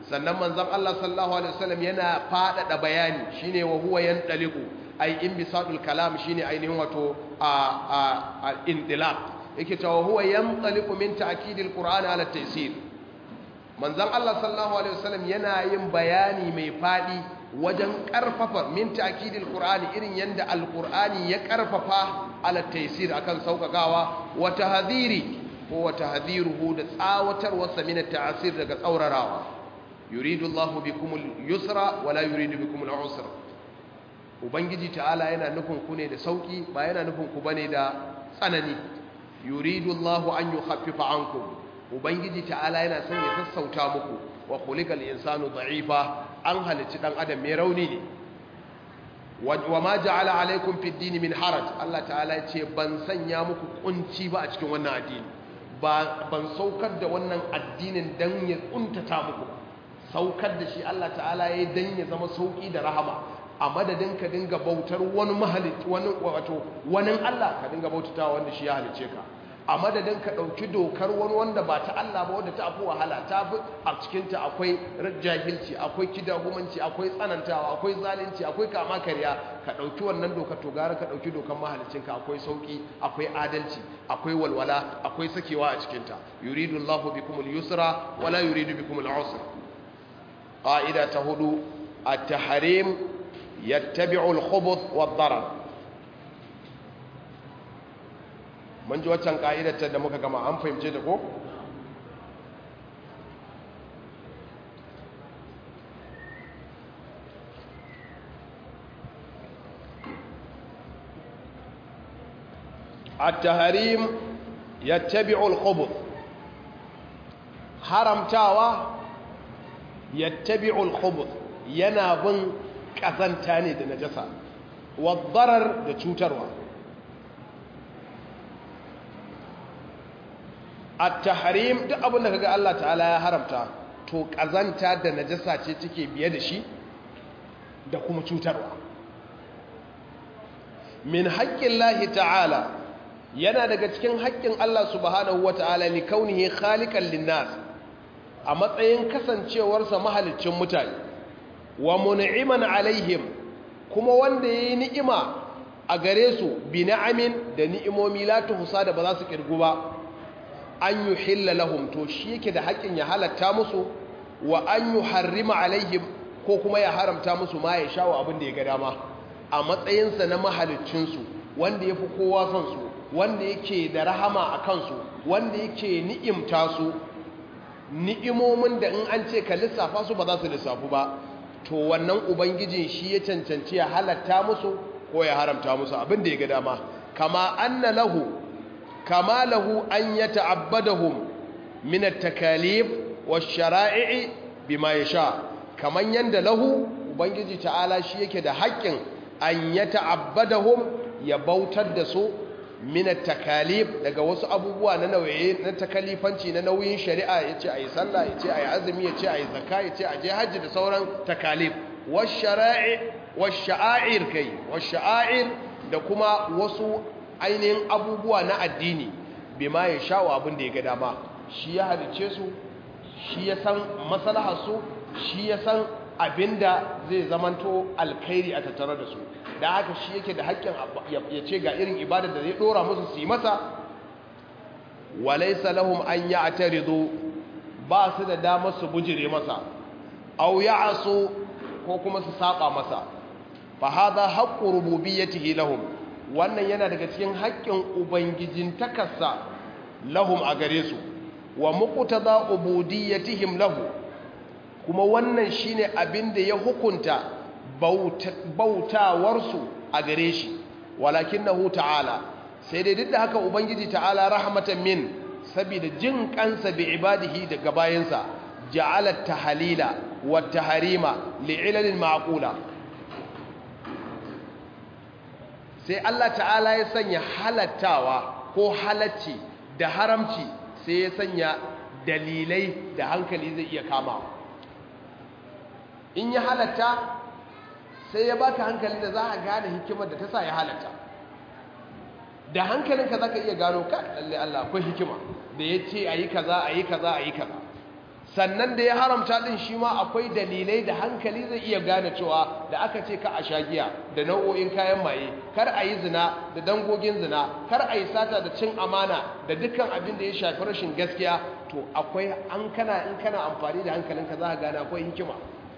sannan manzon Allah sallallahu alaihi wasallam yana fadada bayani shine wa huwa yantaliqu ay inbisadul kalam shine ainihin wato a a indilaq yake cewa huwa yantaliqu min ta'kidil qur'ani ala taysir manzon Allah sallallahu alaihi wasallam yana yin bayani mai fadi wajen karfafa min ta'kidil qur'ani irin yanda alqur'ani ya karfafa ala taysir akan saukakawa wa tahdhiri ko wa tahdhiruhu da tsawatarwarsa min at-ta'sir daga tsaurarawa yuridu Allahu bikumul yusra wa la yuridu bikumul usra ubangiji ta'ala yana nufin ku ne da sauki ba yana nufin ku bane da tsanani yuridu Allahu an yukhaffifa ankum ubangiji ta'ala yana son ya sassauta muku wa khuliqal insanu da'ifa an halicci dan adam mai rauni ne wa ma ja'ala alaikum fid din min haraj Allah ta'ala ya ce ban sanya muku kunci ba a cikin wannan addini ba ban saukar da wannan addinin dan ya kuntata muku saukar da shi Allah ta'ala ya dan ya zama sauki da rahama a madadin ka dinga bautar wani mahalicci wani wato wani Allah ka dinga bautatawa wanda shi ya halice ka a madadin ka ɗauki dokar wani wanda ba ta Allah ba wadda ta fi wahala ta fi a cikinta akwai jahilci akwai kidahumanci akwai tsanantawa akwai zalunci akwai kama karya ka ɗauki wannan dokar to gara ka ɗauki dokar mahalicinka akwai sauƙi akwai adalci akwai walwala akwai sakewa a cikinta yuridu Allahu bikumul yusra wala yuridu bikumul usra qa'ida ta hudu at-tahrim yattabi'u al-khubuth wad-darar mun ji waccan ƙa'idatar da muka gama an fahimce ta ko? التهريم يتبع الخبث haramtawa yattabi'u al-khubuth yana bin kazanta ne da najasa wa darar da cutarwa at-tahrim duk abin da kaga Allah ta'ala ya haramta to kazanta da najasa ce take biye da shi da kuma cutarwa min haƙƙin ta'ala yana daga cikin haƙƙin Allah subhanahu wata'ala li kaunihi khaliqan linnas a matsayin kasancewarsa mahaliccin mutane wa mun'iman alaihim kuma wanda yayi ni'ima a gare su bi na'amin da ni'imomi la tuhsa da ba za su kirgu ba an yi hilla lahum to shi yake da haƙƙin ya halatta musu wa an yi harrima alaihim ko kuma ya haramta musu ma ya shawo abin da ya ga dama a matsayinsa na mahalicinsu wanda ya fi kowa son su wanda yake da rahama a kansu wanda yake ni'imta su ni'imomin da in an ce ka lissafa su ba za su lissafu ba to wannan ubangijin shi ya cancanci ya halatta musu ko ya haramta musu abin da ya ga dama kama anna lahu كما له أن يتعبدهم من التكاليف والشرائع بما يشاء كما يند له وبنجي تعالى شيء كده حق أن يتعبدهم يبوتر دسو من التكاليف daga wasu abubuwa na nauyi na takalifanci na nauyin shari'a yace ayi sallah yace ayi azumi yace ayi zakka yace aje haji da sauran takalif wash-shara'i wash-sha'air kai wash-sha'air da kuma wasu ainihin abubuwa na addini bai ma ya sha wa abin da ya ga dama shi ya halice su shi ya san maslaharsu shi ya san abin da zai zamanto alkhairi a tattare da su da haka shi yake da haƙƙin ya ce ga irin ibadar da zai ɗora musu su yi masa walaisa lahum an ya ataridu ba su da damar su bujire masa au ya aso ko kuma su saba masa fa hadha haqqu rububiyyatihi lahum wannan yana daga cikin haƙƙin ubangijin takarsa lahum a gare su wa muqtada ubudiyyatihim lahu kuma wannan shine abin da ya hukunta bautawarsu a gare shi walakinahu ta'ala sai dai duk da haka ubangiji ta'ala rahmatan min saboda jin kansa bi ibadihi daga bayansa ja'ala tahalila wa taharima li'ilalin ma'qula sai Allah ta'ala ya sanya halattawa ko halacci da haramci sai ya sanya dalilai da hankali zai iya kamawa in ya halatta sai ya baka hankali da za a gane hikimar da ta sa ya halatta da hankalinka za ka iya gano ka lalle Allah akwai hikima da ya ce a yi kaza a yi kaza a yi kaza sannan da ya haramta din shi ma akwai dalilai da hankali zai iya gane cewa da aka ce ka a shagiya da nau'o'in kayan maye kar a yi zina da dangogin zina kar a yi sata da cin amana da dukkan abin da ya shafi rashin gaskiya to akwai an kana in kana amfani da hankalinka za ka gane akwai hikima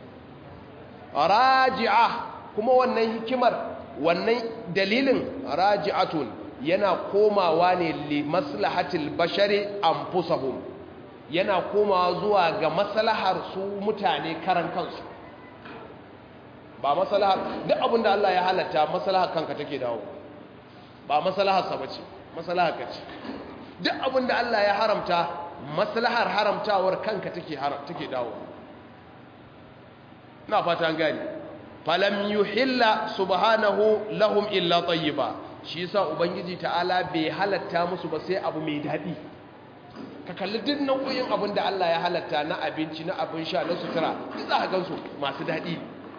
raji'a kuma wannan hikimar wannan dalilin raji'atun yana komawa ne li maslahatil bashari anfusahum yana komawa zuwa ga maslahar su mutane karan kansu ba maslahar duk abinda Allah ya halatta maslahar kanka take dawo ba maslahar sa bace maslahar ka ce duk abinda Allah ya haramta maslahar haramtawar kanka take take dawo na fata an gani falam yuhilla subhanahu lahum illa tayyiba shi yasa ubangiji ta'ala bai halatta musu ba sai abu mai dadi ka kalli duk nau'in abin da Allah ya halatta na abinci na abin sha na sutura duk za ka gansu masu dadi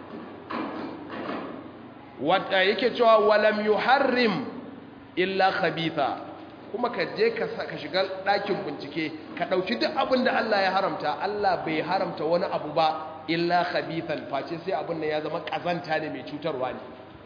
wanda yake cewa walam yuharrim illa khabitha kuma ka je ka shiga ɗakin bincike ka ɗauki duk abin da Allah ya haramta Allah bai haramta wani abu ba illa khabithan face sai abin da ya zama kazanta ne mai cutarwa ne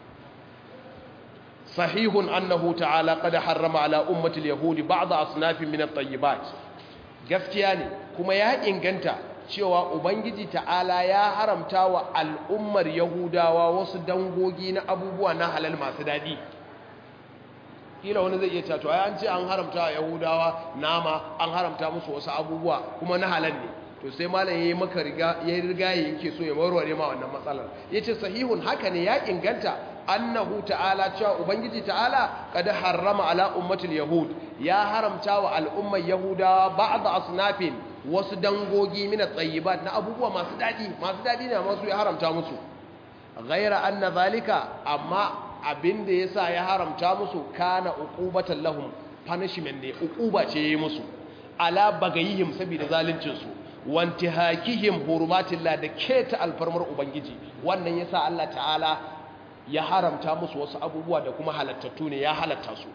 sahihun annahu ta'ala qad harrama ala ummati al-yahudi ba'd asnafin min at-tayyibat gaskiya ne kuma ya inganta cewa ubangiji ta'ala ya haramta wa al'ummar yahudawa wasu dangogi na abubuwa na halal masu dadi kila wani zai iya cewa to ai an ce an haramta wa yahudawa nama an haramta musu wasu abubuwa kuma na halal ne to sai malam yayi maka riga ya riga yake so ya warware ma wannan matsalar yace sahihun haka ne ya inganta annahu ta'ala cewa ubangiji ta'ala kada harrama ala ummatil yahud ya haramta wa al'ummar yahudawa ba'd asnafin wasu dangogi min at-tayyibat na abubuwa masu dadi masu dadi ne amma su ya haramta musu ghaira anna zalika amma abinda yasa ya haramta musu kana uqubatan lahum punishment ne uquba ce yayi musu ala bagayihim saboda zaluncin su wantihakihim hurumatillah da keta alfarmar ubangiji wannan yasa Allah ta'ala ya haramta musu wasu abubuwa da kuma halattattu ne ya halatta su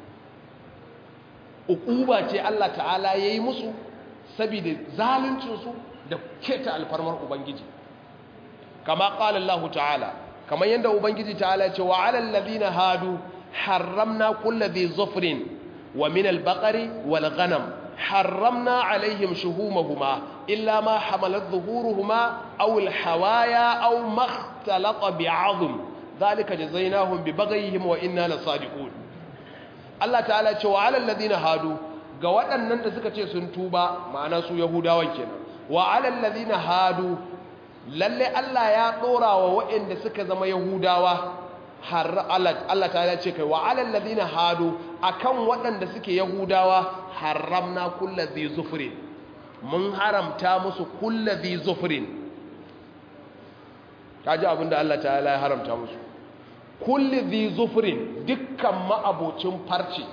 uquba ce Allah ta'ala yayi musu saboda zaluncin su da keta alfarmar ubangiji kama qala Allah ta'ala kamar yanda ubangiji ta'ala ya ce wa 'alal ladina hadu harramna kulli dhi zufrin wa min al-baqari wal ghanam حرمنا عليهم شهومهما إلا ما حملت ظهورهما أو الحوايا أو ما اختلط بعظم ذلك جزيناهم ببغيهم وإنا لصادقون الله تعالى وعلى الذين هادوا ga waɗannan da suka ce sun tuba ma'ana su yahudawan kenan wa alal ladina hadu lalle Allah ya dora wa waɗanda suka zama yahudawa har Allah ta ce kai wa alal ladina hadu akan waɗanda suke yahudawa haramna kullu dhi zufrin mun haramta musu kullu dhi zufrin kaji abinda Allah ta'ala ya haramta musu kullu dhi zufrin dukkan ma'abocin farce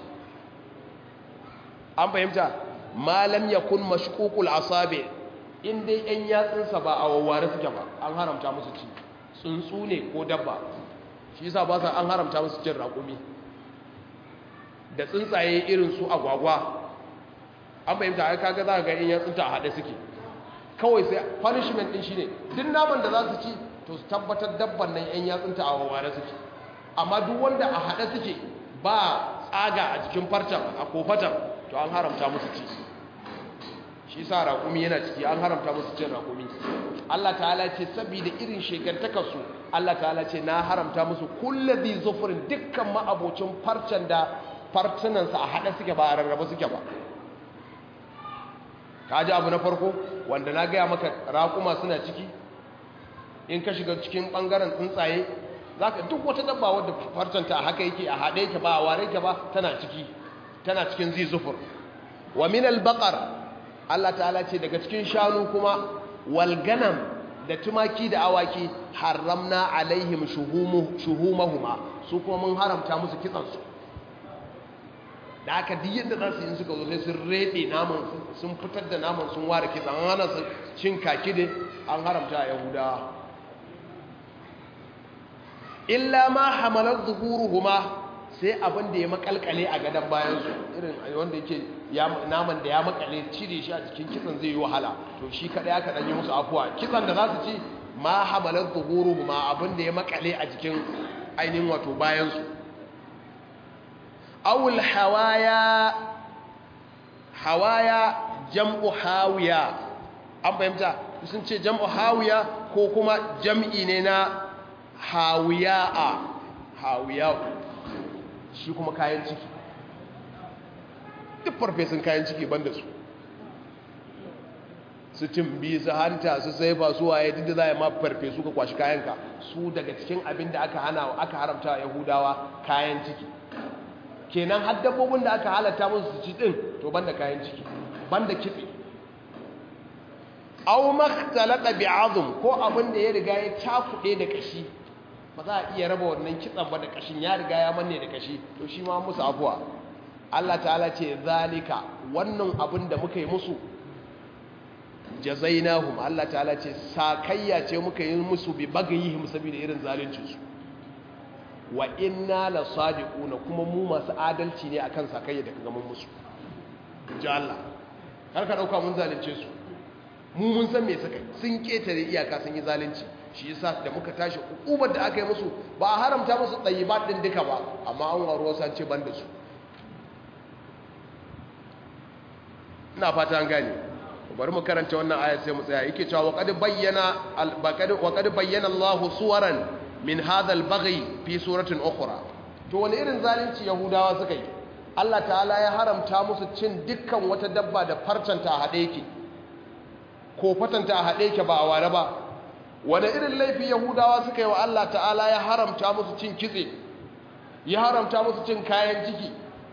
an fahimta malam yakun mashququl asabi in dai yan yatsunsa ba a wawware suke ba an haramta musu ci tsuntsu ne ko dabba shi yasa ba sa an haramta musu cin raƙumi da tsuntsaye irin su agwagwa an fahimta ai kaga za ka ga in ya tsunta a haɗe suke kawai sai punishment din shine duk naman da za su ci to su tabbatar dabban nan yan yatsunta a wawware suke amma duk wanda a haɗe suke ba tsaga a jikin farcen a kofatan to an haramta musu ci shi sa raƙumi yana ciki an haramta musu cin raƙumi Allah ta'ala ce saboda irin shekartakarsu Allah ta'ala ce na haramta musu kullazi zufurin dukkan ma'abocin farcen da farcinansa a haɗe suke ba a rarraba suke ba ka ji abu na farko wanda na gaya maka raƙuma suna ciki in ka shiga cikin ɓangaren tsuntsaye za ka duk wata dabba wadda farcenta a haka yake a haɗe yake ba a ware yake ba tana ciki tana cikin zi zufur wa min al-baqar Allah ta'ala ce daga cikin shanu kuma walganam da tumaki da awaki haramna alaihim shuhumahuma su kuma mun haramta musu kitsansu da aka duk yadda za su yi suka zo sai sun rede naman sun fitar da naman sun ware kitsan an hana su cin kaki da an haramta a yahudawa illa ma hamalar zuhuruhuma sai abin da ya makalkale a gadon bayansu irin wanda yake naman da ya makale cire shi a cikin kitsan zai yi wahala to shi kaɗai aka ɗanyi musu afuwa kitsan da za su ci ma hamalar zuhuru ma abin da ya makale a jikin ainihin wato bayansu awul hawaya hawaya jam'u hawiya an fahimta sun ce jam'u hawiya ko kuma jam'i ne na hawiya'a hawiya'u shi kuma kayan ciki duk farfesun kayan ciki banda su su timbi su hanta su sai ba su waye duk da za a yi ma farfesu ka kwashi kayanka su daga cikin abin da aka hana aka haramta yahudawa kayan ciki kenan har dabbobin da aka halatta musu su ci din to banda kayan ciki banda kitse aw makhtalata bi'azm ko abin da ya riga ya cakuɗe da kashi ba za a iya raba wannan kitsan ba da kashin ya riga ya manne da kashi to shi ma musu afuwa Allah ta'ala ce zalika wannan abin da muka yi musu jazainahum Allah ta'ala ce sakayya ce muka yi musu bi bagayihim saboda irin zalincin su wa inna la sadiquna kuma mu masu adalci ne akan sakayya da kaga mun musu ji Allah har ka dauka mun zalunce su mu mun san me suka sun ketare iyaka sun yi zalunci shi yasa da muka tashi hukumar da aka yi musu ba a haramta musu tsayibat din duka ba amma an waro san ce ban da su ina fata an gane bari mu karanta wannan aya sai mu tsaya yake cewa wa qad bayyana wa qad bayyana Allahu suwaran min hadha al-baghi fi suratin ukhra to wani irin zalunci yahudawa suka yi Allah ta'ala ya haramta musu cin dukkan wata dabba da farcanta a hade yake ko fatanta a hade yake ba a ware ba wani irin laifi yahudawa suka yi wa Allah ta'ala ya haramta musu cin kitse ya haramta musu cin kayan ciki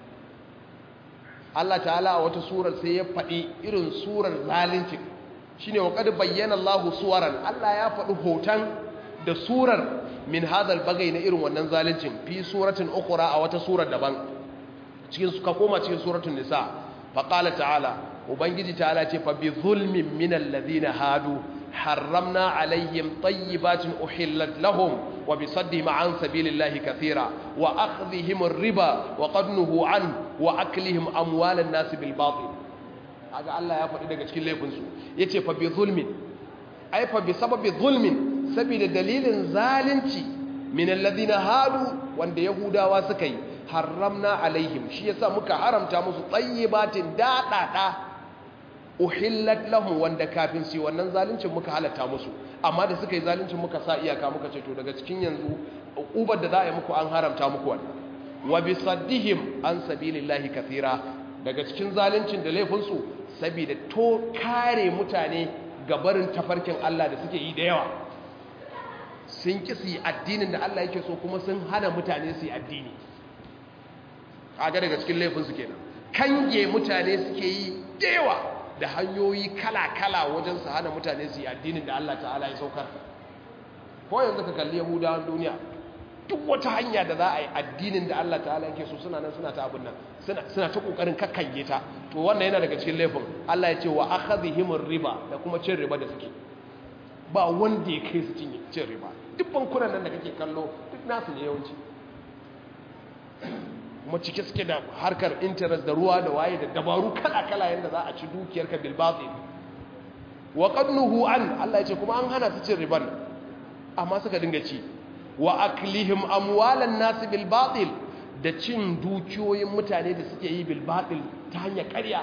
Allah ta'ala a wata surar sai ya faɗi irin surar zalincin shi ne wa ƙadu bayyana Allahu suwaran Allah ya faɗi hoton da surar min hadal bagai na irin wannan zalincin fi suratin ukura a wata surar daban cikin suka koma cikin suratun nisa faƙala ta'ala ubangiji ta'ala ce fa bi zulmin min alladhina hadu حرمنا عليهم طيبات أحلت لهم وبصدهم عن سبيل الله كثيرا وأخذهم الربا وقد نهوا عنه وأكلهم أموال الناس بالباطل هذا الله يفعل إذا كنت ليفنسو يتي فبظلم أي فبسبب ظلم سبيل دليل ظالمتي من الذين هادوا وان يهودا وسكي حرمنا عليهم شيء سامك حرمتا musu طيبات دادا uhillat lahum wanda kafin su wannan zaluncin muka halatta musu amma da suka yi zaluncin muka sa iyaka muka ce to daga cikin yanzu ubar da za a yi muku an haramta muku wannan wa bi saddihim an sabilillahi kathira daga cikin zaluncin da laifin su saboda to kare mutane ga barin tafarkin Allah da suke yi da yawa sun ki su yi addinin da Allah yake so kuma sun hana mutane su yi addini kaga daga cikin laifin su kenan kange mutane suke yi da yawa da hanyoyi kala-kala wajen su hana mutane su yi addinin da Allah ta'ala ya saukar ko yanzu ka kalli yahudawan duniya duk wata hanya da za a yi addinin da Allah ta'ala yake so suna nan suna ta abin nan suna ta kokarin kakkange ta to wannan yana daga cikin laifin Allah ya ce wa akhadhihim riba da kuma cin riba da suke ba wanda ya kai su cin cin riba duk bankunan nan da kake kallo duk nasu ne yawanci kuma cike suke da harkar interest da ruwa da waye da dabaru kala-kala yadda za a ci dukiyarka bilbatsi wa qadnuhu an Allah ya ce kuma an hana su cin riban amma suka dinga ci wa aklihim amwalan nas bil batil da cin dukiyoyin mutane da suke yi bil batil ta hanyar ƙarya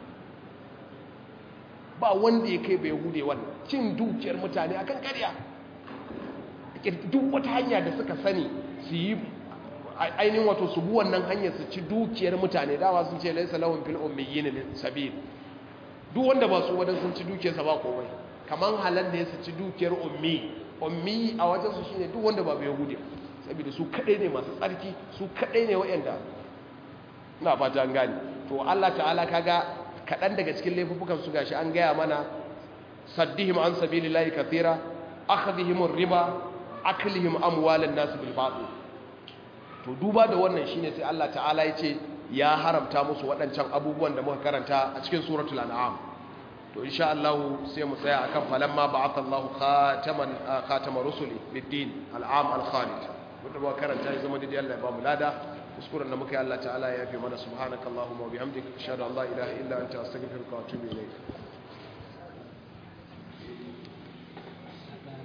ba wanda ya kai bai hude wannan cin dukiyar mutane akan ƙarya duk wata hanya da suka sani su yi ainihin wato su bi wannan hanyar su ci dukiyar mutane dawa sun ce laisa lahum fil ummiyyin min sabil duk wanda ba su wadan sun ci dukiyarsa ba komai kaman halal ne su ci dukiyar ummi ummi a wajen su shine duk wanda ba bai yahudi saboda su kadai ne masu tsarki su kadai ne wayanda ina fata an gane to Allah ta'ala kaga kadan daga cikin laifukan su gashi an gaya mana saddihim an sabilillahi kathira akhdhihim riba aklihim amwalan nas bil batil to duba da wannan shine sai Allah ta'ala ya ce ya haramta musu waɗancan abubuwan da muka karanta a cikin suratul an'am to insha Allah sai mu tsaya akan falamma ba'atha Allah khataman khatama rusuli bid-din al'am al-khalid wanda muka karanta ya zama dai Allah ya ba mu lada kuskuren da muka yi Allah ta'ala ya yafe mana subhanakallahumma wa bihamdika ashhadu an la ilaha illa anta astaghfiruka wa atubu ilayk